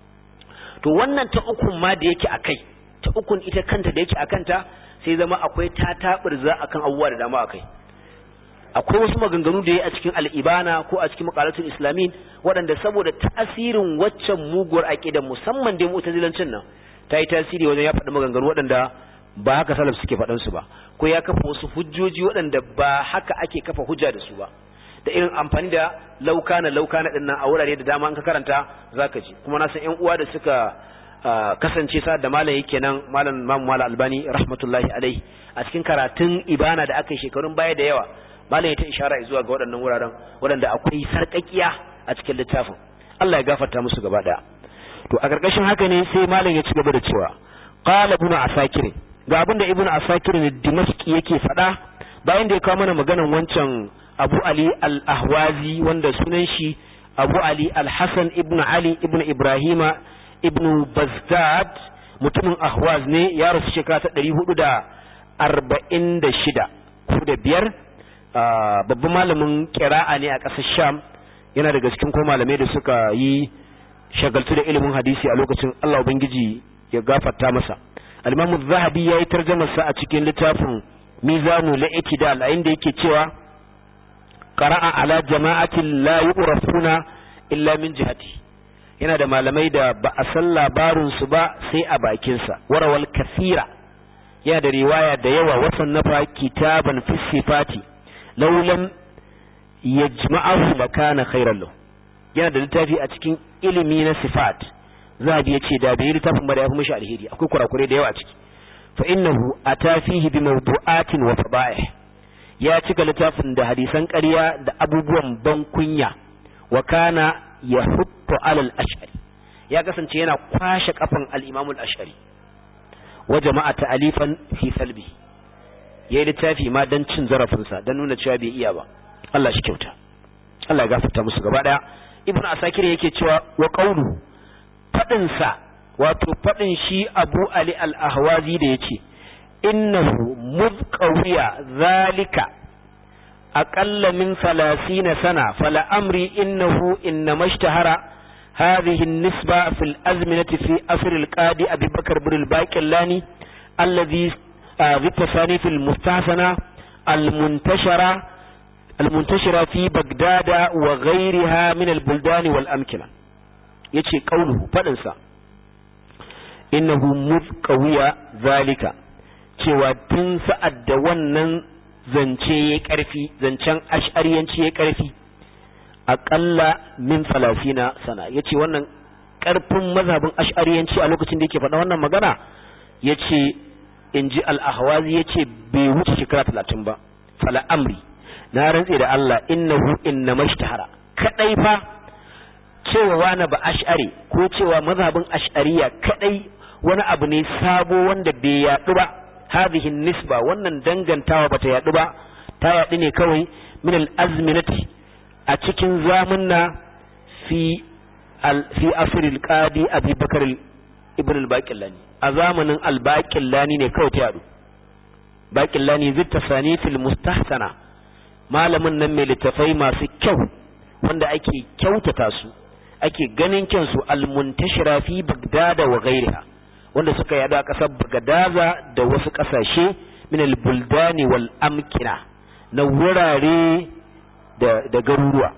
Speaker 1: to wannan ta ukun ma da yake akai ta ukun ita kanta da yake akanta sai zama akwai ta tabirza akan abubuwa da dama akai akwai wasu maganganu da ya a cikin al'ibana ko a cikin makalatul islamin waɗanda saboda tasirin waccan muguwar aƙidan musamman da mu'tazilancin nan ta yi tasiri wajen ya faɗi maganganu waɗanda ba haka salaf suke faɗan su ba ko ya kafa wasu hujjoji waɗanda ba haka ake kafa hujja da su ba da irin amfani da laukana laukana ɗin nan a wurare da dama an ka karanta zaka ji kuma na san ƴan uwa da suka kasance sa da malam yake nan malam mamu malam albani rahmatullahi alaihi a cikin karatun ibana da aka yi shekarun baya da yawa malam ya ta ishara zuwa ga waɗannan wuraren waɗanda akwai sarƙaƙiya a cikin littafin Allah ya gafarta musu gaba ɗaya to a ƙarƙashin haka ne sai malam ya ci gaba da cewa qala ibnu asakir ga abinda ibnu asakir ne dimashqi yake faɗa bayan da ya kawo mana maganan wancan Abu Ali al-Ahwazi wanda sunan shi Abu Ali al-Hasan ibnu Ali ibnu Ibrahima ibnu Bazdad mutumin Ahwaz ne ya rasu shekara ta 446 ko da biyar babban malamin kira'a ne a ƙasar sham yana daga cikin ko malamai da suka yi shagaltu da ilimin hadisi a lokacin Allah ubangiji ya gafarta masa al-Imam zahabi yayi tarjumar sa a cikin littafin Mizanu al-I'tidal a inda yake cewa qara'a ala jama'atin la yu'rafuna illa min jihati yana da malamai da ba a san labarin su ba sai a bakin sa warawal kathira yana da riwaya da yawa wasan nafa kitaban fi sifati laulam yajma'ahu lakana khairan lahu yana da littafi a cikin ilimi na sifat zabi yace da bai littafin ba da yafi mishi alheri akwai kurakure da yawa a ciki fa innahu ata fihi bi mawdu'atin wa fada'ih ya cika littafin da hadisan ƙarya da abubuwan ban kunya wa kana yahuttu alal ash'ari ya kasance yana kwashe kafan al-imam al-ash'ari wa jama'a ta'alifan fi salbi yayi littafi ma dan cin zarafinsa dan nuna cewa bai iya ba Allah shi kyauta Allah ya gafarta musu gaba daya ibnu asakir yake cewa wa qawlu fadin sa wato fadin shi abu ali al-ahwazi da yace innahu mudqawiya zalika aqalla min 30 sana fala amri innahu innama ishtahara هذه النسبة في الأزمنة في أثر القاضي أبي بكر بن الباقلاني الذي ذي التصانيف المستحسنة المنتشرة المنتشرة في بغداد وغيرها من البلدان والأمكنة يتشي قوله فلنسى إنه مذ قوية ذلك cewa tun sa'ad da wannan zance ya ƙarfi zancen ash'ariyanci ya ƙarfi aƙalla min falasina sana ya ce wannan ƙarfin mazhabin ash'ariyanci a lokacin da yake faɗa wannan magana ya ce in ji al'ahwazi ya ce bai wuce shekara talatin ba fala amri na rantse da Allah innahu inna mashtahara kadai fa cewa wani ba ash'ari ko cewa mazhabin ash'ariya kadai wani abu ne sabo wanda bai yaɗu ba hadhihi nisba wannan dangantawa bata yaɗu ba ta yaɗu ne kawai min al-azminati a cikin zamunna fi fi asril qadi abi bakar ibn al-baqillani a zamanin al-baqillani ne kawai ta yaɗu baqillani zai tasani fil mustahsana malamin nan mai littafai masu kyau wanda ake kyautata su ake ganin kyansu al-muntashira fi bagdada wa ghairiha wanda suka yada a ƙasar Bagadaza da wasu ƙasashe min al-buldani wal amkina na wurare da da garuruwa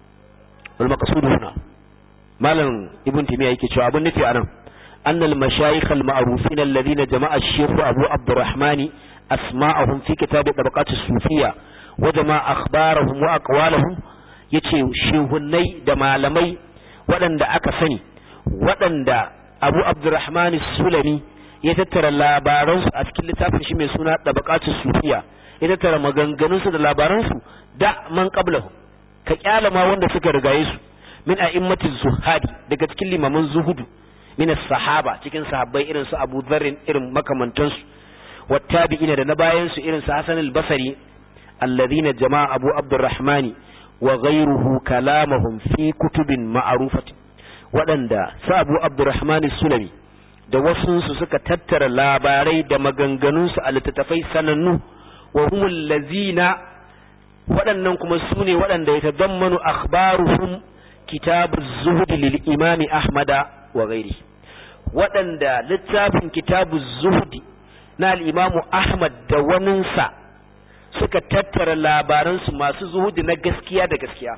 Speaker 1: wal maqsudu huna malam ibn timiya yake cewa abin nufi anan anna al-mashayikh al-ma'rufin alladhina jama'a ash-shaykh Abu Abdurrahman asma'ahum fi kitab tabaqat as-sufiyya wa jama'a akhbarahum wa aqwalahum yace shehunnai da malamai waɗanda aka sani waɗanda abu abdurrahman sulami ya tattara labaransu a cikin littafin shi mai suna tabaqatus sufiya ya tattara maganganunsu da labaransu da man qablahu ka kyala ma wanda suka rigaye su min a'immatiz zuhadi daga cikin limaman zuhudu min sahaba cikin sahabbai irin su Abu Dharr irin makamantansu wattabi'ina da na bayan su irin su Hasan al-Basri alladhina jama'a Abu Abdurrahman wa ghayruhu kalamahum fi kutubin ma'rufatin waɗanda su abu abdurrahman sulami da wasunsu suka tattara labarai da maganganunsu a littattafai sanannu wa humul lazina waɗannan kuma su ne waɗanda ya tazammanu akhbaruhum kitabu zuhudi lil imami ahmada wa gairi waɗanda littafin kitabu zuhudi na al-imamu ahmad da waninsa suka tattara labaransu masu zuhudi na gaskiya da gaskiya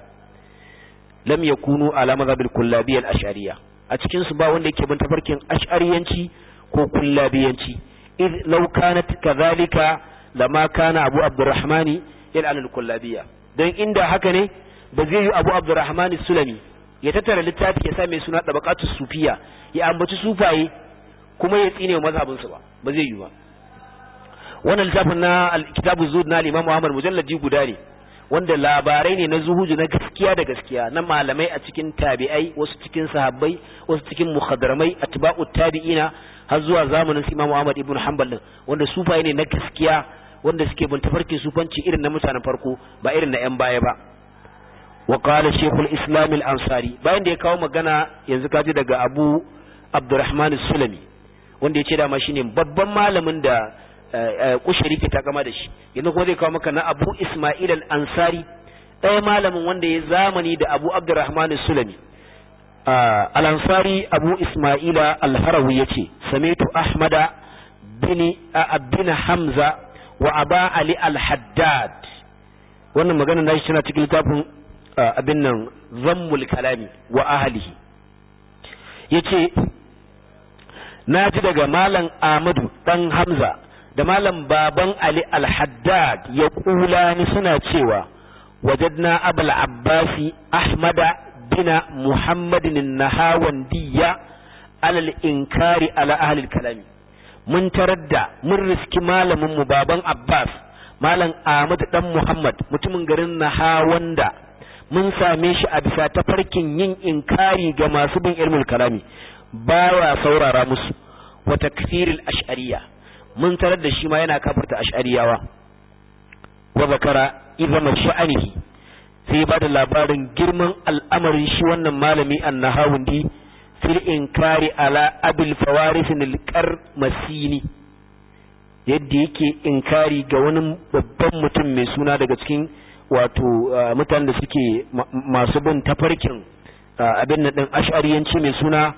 Speaker 1: lam yakunu ala madhabil kullabiyya al-ash'ariyya a cikin su ba wanda yake bin tafarkin ash'ariyanci ko kullabiyanci id law kanat kadhalika lama kana abu abdurrahman yal'an al-kullabiyya dan inda haka ne ba zai yi abu abdurrahman sulami ya tattara littafi ya sa mai suna tabaqatus sufiya ya ambaci sufaye kuma ya tsine mazhabin su ba ba zai yi ba wannan littafin na kitabu zuhud na al-imam Muhammad mujalladi guda ne wanda labarai ne na zuhudu na gaskiya da gaskiya na malamai a cikin tabi'ai wasu cikin sahabbai wasu cikin mukhadramai atba'ut tabi'ina har zuwa zamanin Imam Ahmad ibn Hanbal din wanda sufaye ne na gaskiya wanda suke bin tafarkin sufanci irin na mutanen farko ba irin na yan baya ba wa qala shaykhul islam al-ansari bayan da ya kawo magana yanzu kaji daga Abu Abdurrahman sulami wanda ya ce dama shine babban malamin da kushari ke takama da shi yanzu kuma zai kawo maka na abu ismail al-ansari ɗaya malamin wanda ya zamani da abu abdurrahman sulami al-ansari abu ismail al-harawi ya ce samitu ahmada bin abin hamza wa aba ali al-haddad wannan magana na shi tana cikin littafin abin nan zammul kalami wa ahlihi yace na ji daga malam ahmadu dan hamza da malam baban Ali al-Haddad ya kula ni suna cewa wajadna abul abbasi ahmada bina muhammadin nahawandiyya alal inkari ala ahli kalami mun tarar da mun riski malamin mu baban abbas malam ahmad dan muhammad mutumin garin nahawanda mun same shi a bisa tafarkin yin inkari ga masu bin ilmul kalami baya saurara musu wa takfiril ash'ariyya mun tarar da shi ma yana kafirta ash'ariyawa wa zakara izama sha'anihi sai ba da labarin girman al'amarin shi wannan malami annahawundi fil inkari ala abil fawarisin alqar masini yadda yake inkari ga wani babban mutum mai suna daga cikin wato mutanen da suke masu bin tafarkin abin nan din ash'ariyanci mai suna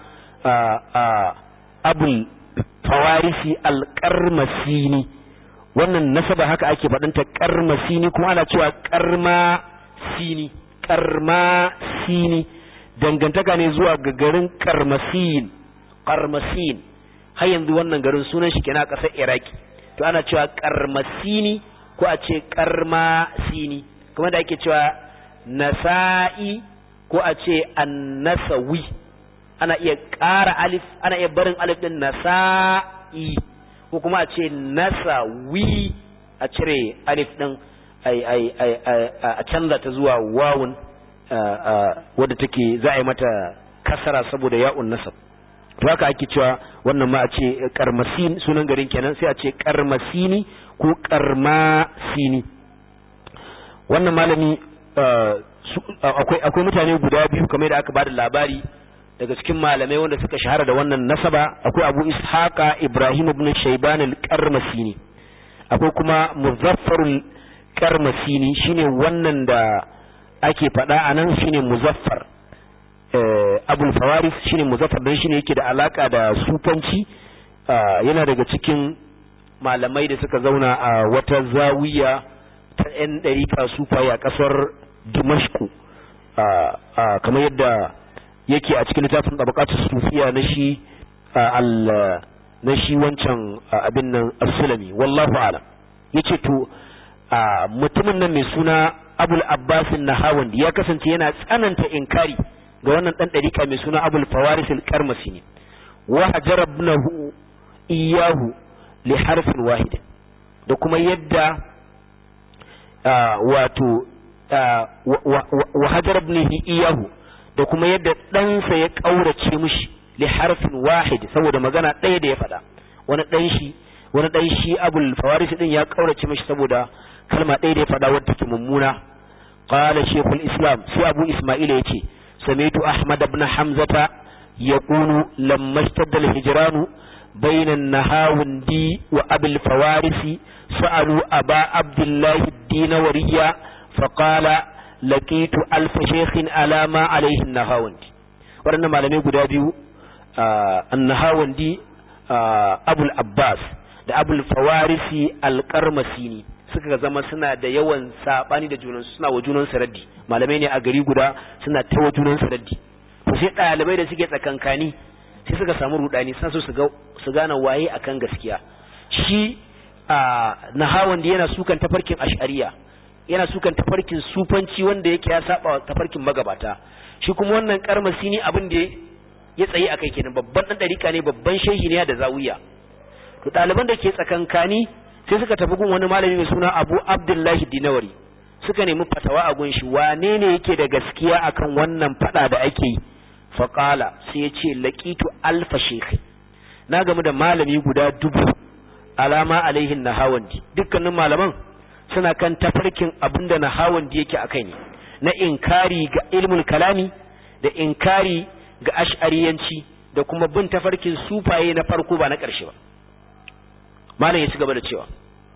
Speaker 1: abul fawarisi alƙarmasini wannan nasaba haka ake faɗinta ƙarmasini kuma ana cewa ƙarmasini ƙarmasini dangantaka ne zuwa ga garin ƙarmasin ƙarmasin har yanzu wannan garin sunan shi kenan a ƙasar iraki to ana cewa ƙarmasini ko a ce ƙarmasini kuma da ake cewa nasa'i ko a ce annasawi ana iya ƙara alif ana iya barin alif din nasa'i ko kuma a ce nasawi a cire alif din ai ai ai a canza ta zuwa wawun wadda take za a yi mata kasara saboda ya'un nasab to haka ake cewa wannan ma a ce karmasin sunan garin kenan sai a ce karmasini ko karmasini wannan malami akwai akwai mutane guda biyu kamar da aka bada labari daga cikin malamai wanda suka shahara da wannan nasaba akwai Abu Ishaqa Ibrahim ibn Shayban al-Qarmasini akwai kuma Muzaffar al-Qarmasini shine wannan da ake faɗa anan shine Muzaffar Abul Fawaris shine Muzaffar dan shine yake da alaka da sufanci yana daga cikin malamai da suka zauna a wata zawiya ta 'yan ɗarika sufaye a ƙasar Dimashku kamar yadda yake a cikin littafin tabaqatus sufiya na shi al na shi wancan abin nan as-sulami wallahu a'lam yace to mutumin nan mai suna Abul Abbas an-Nahawandi ya kasance yana tsananta inkari ga wannan dan dariƙa mai suna Abul Fawaris al-Qarmasi ne wa hajarabnahu iyahu li harfin wahid da kuma yadda wato wa hajarabnihi iyahu da kuma yadda ɗansa ya ƙaurace mishi li harfin wahid saboda magana ɗaya da ya faɗa wani ɗan shi wani ɗan shi abul fawaris din ya ƙaurace mishi saboda kalma ɗaya da ya faɗa wadda take mummuna qala shaykhul islam sai abu isma'il yace samitu ahmad ibn hamzata yaqulu lamma ishtadda al-hijranu بين النهاوندي وأبي الفوارس سألوا أبا عبد الله الدينورية فقال laqitu alfa shaykhin ala ma alaihi nahawandi waɗannan malamai guda biyu annahawandi abul abbas da abul fawarisi alqarmasini suka zama suna da yawan sabani da junansu suna wa junansu raddi malamai ne a gari guda suna ta wa junansu raddi to sai ɗalibai da suke tsakankani sai suka samu rudani suna so su gane waye akan gaskiya shi nahawandi yana sukan tafarkin ash'ariya yana sukan tafarkin sufanci wanda yake ya saba tafarkin magabata shi kuma wannan karmasi ne abin da ya tsaye akai kenan babban dan dariƙa ne babban shehi ne da zawiya to ɗaliban da ke tsakankani sai suka tafi gun wani malami mai suna Abu Abdullahi Dinawari suka nemi fatawa a gun shi wane ne yake da gaskiya akan wannan fada da ake yi faqala sai ya ce laqitu alfa shaykh na gamu da malami guda dubu alama alaihin nahawandi dukkanin malaman suna kan tafarkin abinda na hawan da yake akai ne na inkari ga ilmul kalami da inkari ga ash'ariyanci da kuma bin tafarkin sufaye na farko ba na ƙarshe ba malam ya ci gaba da cewa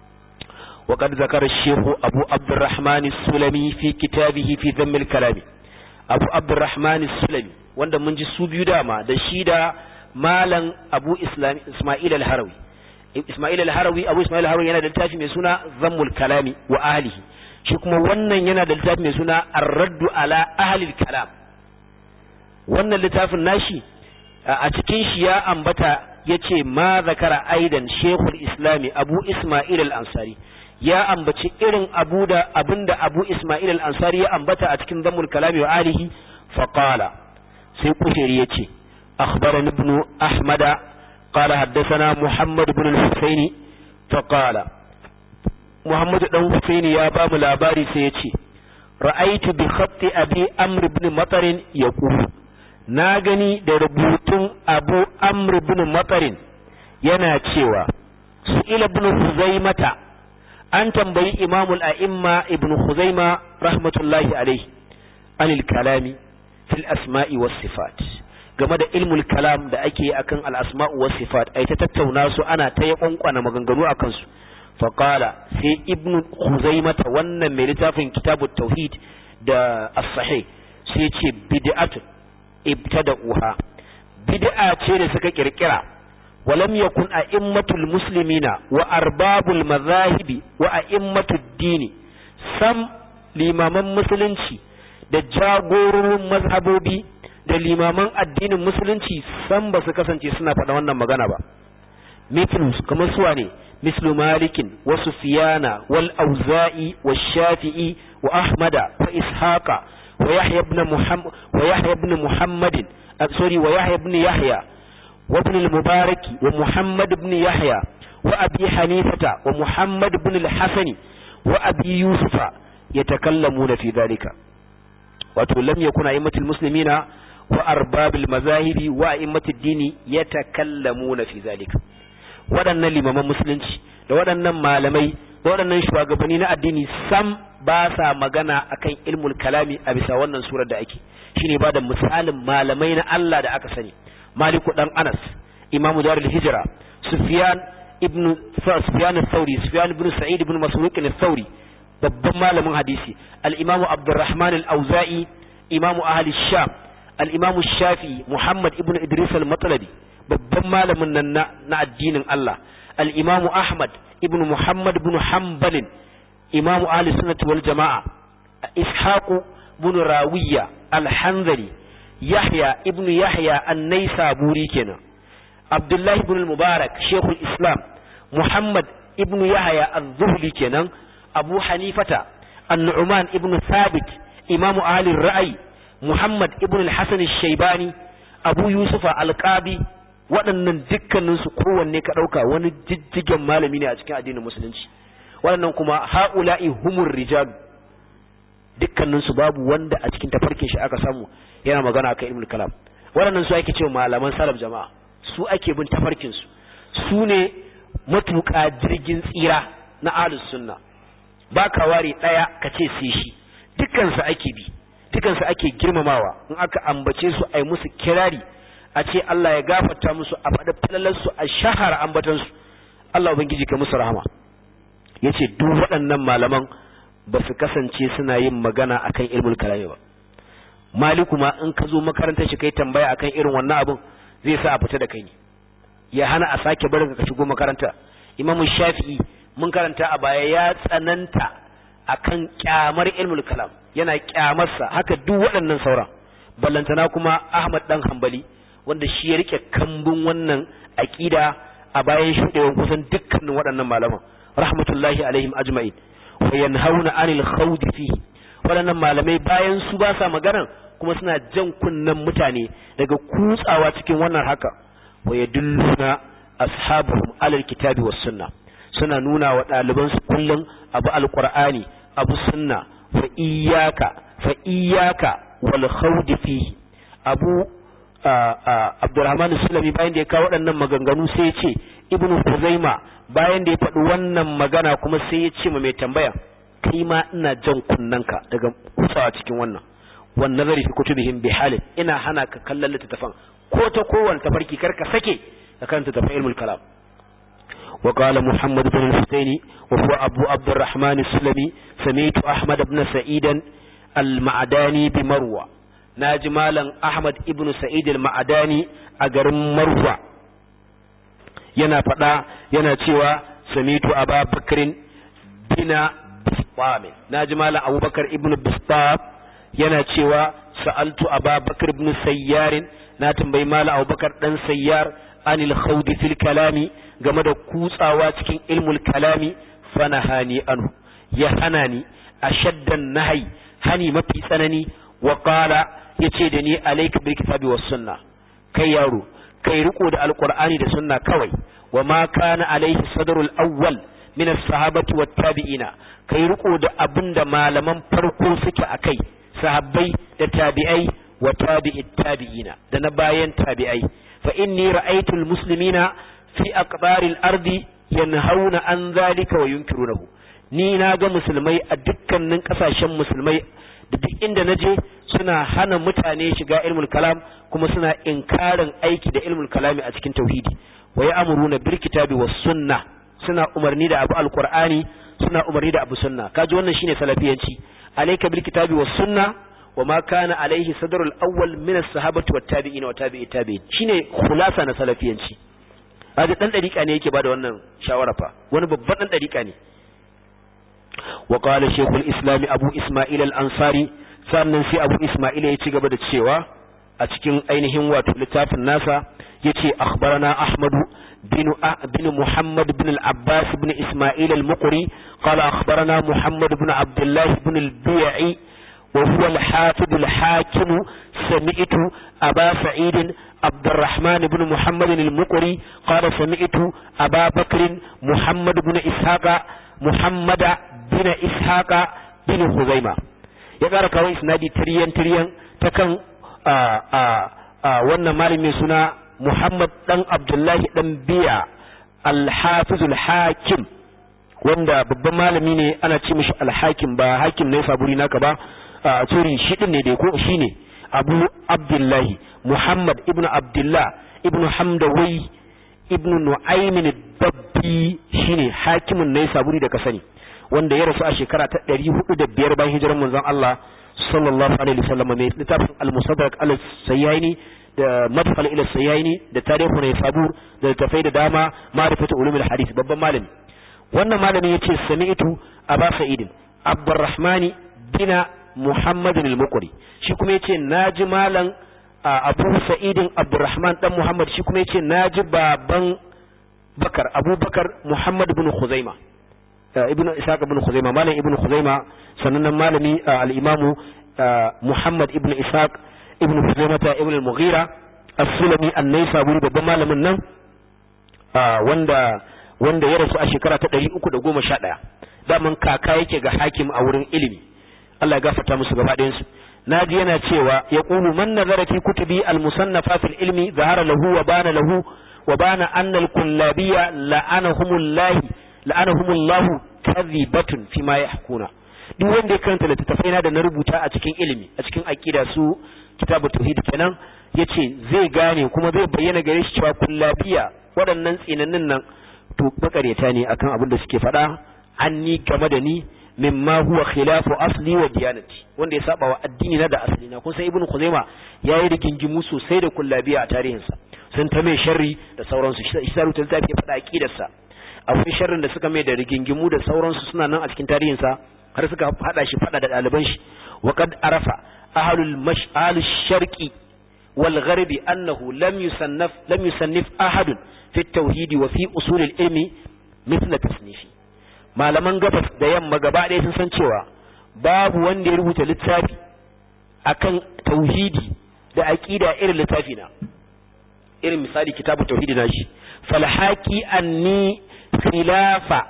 Speaker 1: وقد ذكر الشيخ أبو عبد الرحمن السلمي في كتابه في ذم الكلام أبو عبد الرحمن السلمي wanda mun ji su biyu dama da shi da malam Abu Ismail al-Harawi Ismail al-Harawi Abu Ismail al-Harawi yana da littafi mai suna Zammul Kalami wa ahlihi shi kuma wannan yana da littafi mai suna Ar-Raddu ala ahli al-Kalam wannan littafin nashi a cikin shi ya ambata yace ma zakara aidan Sheikhul Islami Abu Ismail al-Ansari ya ambaci irin abu da abinda Abu Ismail al-Ansari ya ambata a cikin Zammul Kalami wa ahlihi faqala sai kushiri yace akhbarani ibn Ahmada قال حدثنا محمد بن الحسين فقال محمد بن الحسين يا باب لاباري سيتي رأيت بخط أبي أمر بن مطر يقول ناغني da rubutun Abu Amr bin Matarin yana cewa su ila ibn Huzaimata an tambayi imamul a'imma ibn khuzaima rahmatullahi alaihi anil kalami fil asma'i was sifat game da ilmul kalam da ake yi akan al asma'u was sifat ai ta tattauna su ana ta ya kwankwana maganganu akan su fa qala sai ibn khuzaima ta wannan mai littafin kitabut tauhid da as-sahih sai ce bid'atun ibtada'uha bid'a ce da suka kirkira ولم يكن أئمة المسلمين وأرباب المذاهب وأئمة الدين سم limaman musulunci da jagororin mazhabobi da limaman addinin musulunci san ba su kasance suna faɗa wannan magana ba mithlus kamar suwa ne mislu malikin wa sufiyana wal auza'i wa shafi'i wa ahmada wa ishaqa wa yahya ibn muhammad wa yahya ibn muhammadin sorry wa yahya ibn yahya وابن المبارك ومحمد بن يحيى وأبي حنيفة ومحمد بن الحسن وأبي يوسف يتكلمون في ذلك ولم يكن أئمة المسلمين وأرباب المذاهب وأئمة الدين يتكلمون في ذلك waɗannan limaman musulunci da waɗannan malamai da waɗannan shugabanni na addini sam ba sa magana akan ilmul kalami a bisa wannan surar da ake shine ba da misalin malamai na Allah da aka sani maliku dan anas imamu darul hijra sufyan ibn sufyan al-thawri sufyan ibn sa'id ibn masruq al-thawri babban malamin hadisi al-imamu abdurrahman al-auza'i imamu ahli sham al-imamu shafi muhammad ibn idris al-matlabi babban malamin nan na addinin Allah al-imamu ahmad ibn muhammad ibn hanbal imamu ahli sunnah wal jamaa ishaqu ibn rawiya al-hanzali Yahya ibn Yahya an-Naisaburi kenan Abdullah ibn al-Mubarak Sheikhul Islam Muhammad ibn Yahya az-Zuhli kenan Abu Hanifata An-Nu'man ibn Thabit Imam Ali Ra'ayi Muhammad ibn al-Hasan al-Shaybani Abu Yusuf al-Qabi waɗannan dukkanin su kowanne ka ɗauka wani jijjigen malami ne a cikin addinin musulunci waɗannan kuma ha'ula'i humur rijal dukkanin su babu wanda a cikin tafarkin shi aka samu yana magana akan ilmul kalam waɗannan su ake cewa malaman salaf jama'a su ake bin tafarkin su su ne matuƙa jirgin tsira na ahlus sunna ba ka ware ɗaya ka ce sai shi dukkan su ake bi dukkan su ake girmamawa in aka ambace su ai musu kirari a ce Allah ya gafarta musu a faɗi falalar su a shahara ambatan su Allah ubangiji ka musu rahama yace duk waɗannan malaman ba su kasance suna yin magana akan ilmul kalami ba maliku ma in ka zo makarantar shi kai tambaya akan irin wannan abin zai sa a fita da kai ne ya hana a sake barin ka shigo makaranta imamu shafi'i mun karanta a baya ya tsananta akan kyamar ilmul kalam yana kyamarsa haka duk waɗannan sauran ballantana kuma ahmad dan hanbali wanda shi ya rike kambun wannan aqida a bayan shudewan kusan dukkanin waɗannan malaman rahmatullahi alaihim ajma'in wa yanhauna anil khawdi fihi waɗannan malamai bayan su ba sa maganar kuma suna jan kunnen mutane daga kutsawa cikin wannan haka wa yadulluna ashabuhum alal kitabi was sunna suna nuna wa ɗaliban su kullum abu alqur'ani abu sunna fa iyyaka fa iyyaka wal khawdi fihi abu Abdurrahman Sulami bayan da ya kawo waɗannan maganganu sai ya ce Ibn Kuzaima bayan da ya faɗi wannan magana kuma sai ya ce ma mai tambaya kai ma ina jan kunnanka daga kutsawa cikin wannan wan nazari fi kutubihim bi halin ina hana ka kallon littattafan ko ta kowane tafarki kar ka sake ka karanta tafan ilmul kalam wa qala muhammad ibn al-husaini wa huwa abu abdurrahman as-sulami sami'tu ahmad ibn sa'id al-ma'dani bi marwa naji malam ahmad ibn sa'id al-ma'dani a garin marwa yana fada yana cewa sami'tu ababakrin bina bistamin naji malam abubakar ibn bistam yana cewa sa'altu ababakar ibn sayyarin na tambayi malam abubakar dan sayyar anil khawdi fil kalami game da kutsawa cikin ilmul kalami fanahani anhu ya hana ni ashaddan nahyi hani mafi tsanani wa qala yace da ni alayka bil kitabi was sunna kai yaro kai riko da alqur'ani da sunna kawai wa ma kana alayhi sadrul awwal min as-sahabati wat tabi'ina kai riko da abinda malaman farko suke akai sahabbai da tabi'ai wa tabi'it tabi'ina da na bayan tabi'ai fa inni ra'aytu al-muslimina fi aqbaril ardi yanhauna an dhalika wa yunkirunahu ni na ga musulmai a dukkanin kasashen musulmai da duk inda na je suna hana mutane shiga ilmul kalam kuma suna inkarin aiki da ilmul kalami a cikin tauhidi wa ya'muruna bil kitabi was sunna suna umarni da abu alqur'ani suna umarni da abu sunna kaji wannan shine salafiyanci alayka bil kitabi was sunna wa ma kana alaihi sadrul awwal min as-sahabati wat tabi'in wa tabi'i tabi'in shine khulasa na salafiyanci kaji dan dariƙa ne yake bada wannan shawara fa wani babban dan dariƙa ne wa qala shaykhul islam abu isma'il al-ansari sannan sai abu isma'il ya ci gaba da cewa a cikin ainihin wato littafin nasa yace akhbarana ahmad bin bin muhammad bin al-abbas bin isma'il al-muqri qala akhbarana muhammad bin abdullah bin al-bi'i wa huwa al-hafiz al-hakim sami'tu aba sa'id عبد الرحمن بن محمد المقري قال سمعت أبا بكر محمد بن إسحاق محمد بن إسحاق بن خزيمة يقرأ كوي إسنادي تريان تريان تكن wannan malamin suna Muhammad dan Abdullahi dan Biya Al-Hafiz Al-Hakim wanda babban malami ne ana ce mishi Al-Hakim ba hakim ne saburi naka ba a tsori shi din ne dai ko shine Abu Abdullahi Muhammad ibn Abdullah ibn Hamdawai ibn Nu'aymin Dabbi shine hakimin ne saburi da ka sani wanda ya rasu a shekara ta 405 bayan hijirar manzon Allah sallallahu alaihi wasallam mai littafin al-musaddarak al-sayyaini da madkhal ila sayyaini da tarihu ne sabur da tafai da dama ma'rifatu ulumul hadith babban malami wannan malami yace sami'tu aba sa'id abdurrahmani bina muhammadin al-muqri shi kuma yace naji malam abu sa'idin abdurrahman dan muhammad shi kuma yace naji baban bakar abubakar muhammad ibn khuzaima ibn ishaq ibn khuzaima malam ibn khuzaima sannan malami al-imamu muhammad ibn ishaq ibn khuzaimata ibn al-mughira as-sulami an-naisaburi babban malamin nan wanda wanda ya rasu a shekara ta 311 daman kaka yake ga hakim a wurin ilimi Allah ya gafarta musu gaba ɗayan su naji yana cewa ya qulu man nazara fi kutubi al-musannafa fil ilmi zahara lahu wa bana lahu wa bana anna al-kullabiyya la'anahumullah la'anahumullah kadhibatun fi ma yahkuna duk wanda ya karanta littattafai na da na rubuta a cikin ilimi a cikin aqida su kitabu tauhid kenan yace zai gane kuma zai bayyana gare shi cewa kullabiya waɗannan tsinannin nan to makareta ne akan abin da suke faɗa anni game da ni mimma huwa khilafu asli wa diyanati wanda ya saba wa addini na da asali na kun san ibnu khuzaima yayi rigingimu sosai da kullabiya a tarihinsa sun ta mai sharri da sauransu shi sa rubuta littafi ya faɗa aqidarsa akwai sharrin da suka mai da rigingimu da sauransu suna nan a cikin tarihinsa har suka hada shi fada da ɗaliban shi wa qad arafa ahlul mash'al sharqi wal gharbi annahu lam yusannaf lam yusannif ahadun fi tauhidi wa fi usul al ilmi mithla tasnifi malaman gabas da yamma gaba ɗaya sun san cewa babu wanda ya rubuta littafi akan tauhidi da aqida irin littafi na irin misali kitabu tauhidi na shi falhaqi anni khilafa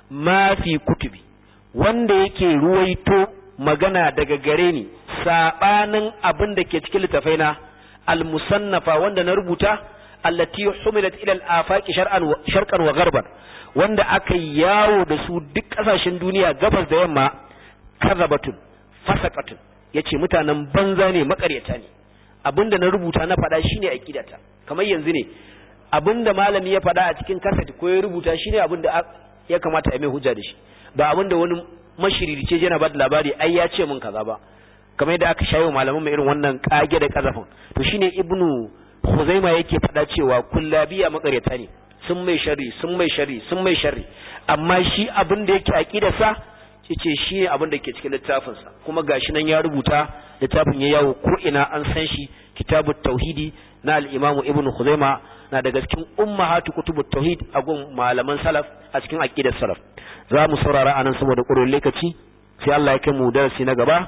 Speaker 1: ma fi kutubi wanda yake ruwaito magana daga gare ni sabanin abin da ke cikin littafaina al-musannafa wanda na rubuta allati humilat ila al-afaqi shar'an wa sharqan wa gharban wanda aka yawo da su duk kasashen duniya gabas da yamma kazabatun fasaqatun yace mutanen banza ne makaryata ne abinda na rubuta na faɗa shine aqidata kamar yanzu ne abinda malami ya faɗa a cikin kaset ko ya rubuta shine abinda ya kamata a mai hujja da shi ba abinda wani mashiririce yana ba da labari ai ya ce mun kaza ba kamar yadda aka shayo malaman mai irin wannan kage da kazafin to shine ibnu Khuzaima yake faɗa cewa kullabiya makaryata ne sun mai sharri sun mai sharri sun mai sharri amma shi abin da yake aqidarsa yace shi ne abin da ke cikin littafin sa kuma gashi nan ya rubuta littafin ya yawo ko ina an san shi kitabut tauhidi na al-imamu ibnu Khuzaima na daga cikin ummahatu kutubut tauhid a gun malaman salaf a cikin aqidar salaf za mu saurara anan saboda ƙurin lokaci sai Allah ya kai mu darasi na gaba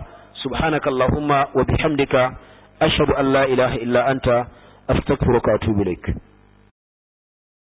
Speaker 1: subhanakallahumma wa bihamdika ashhadu an la ilaha illa anta astaghfiruka wa atubu ilaik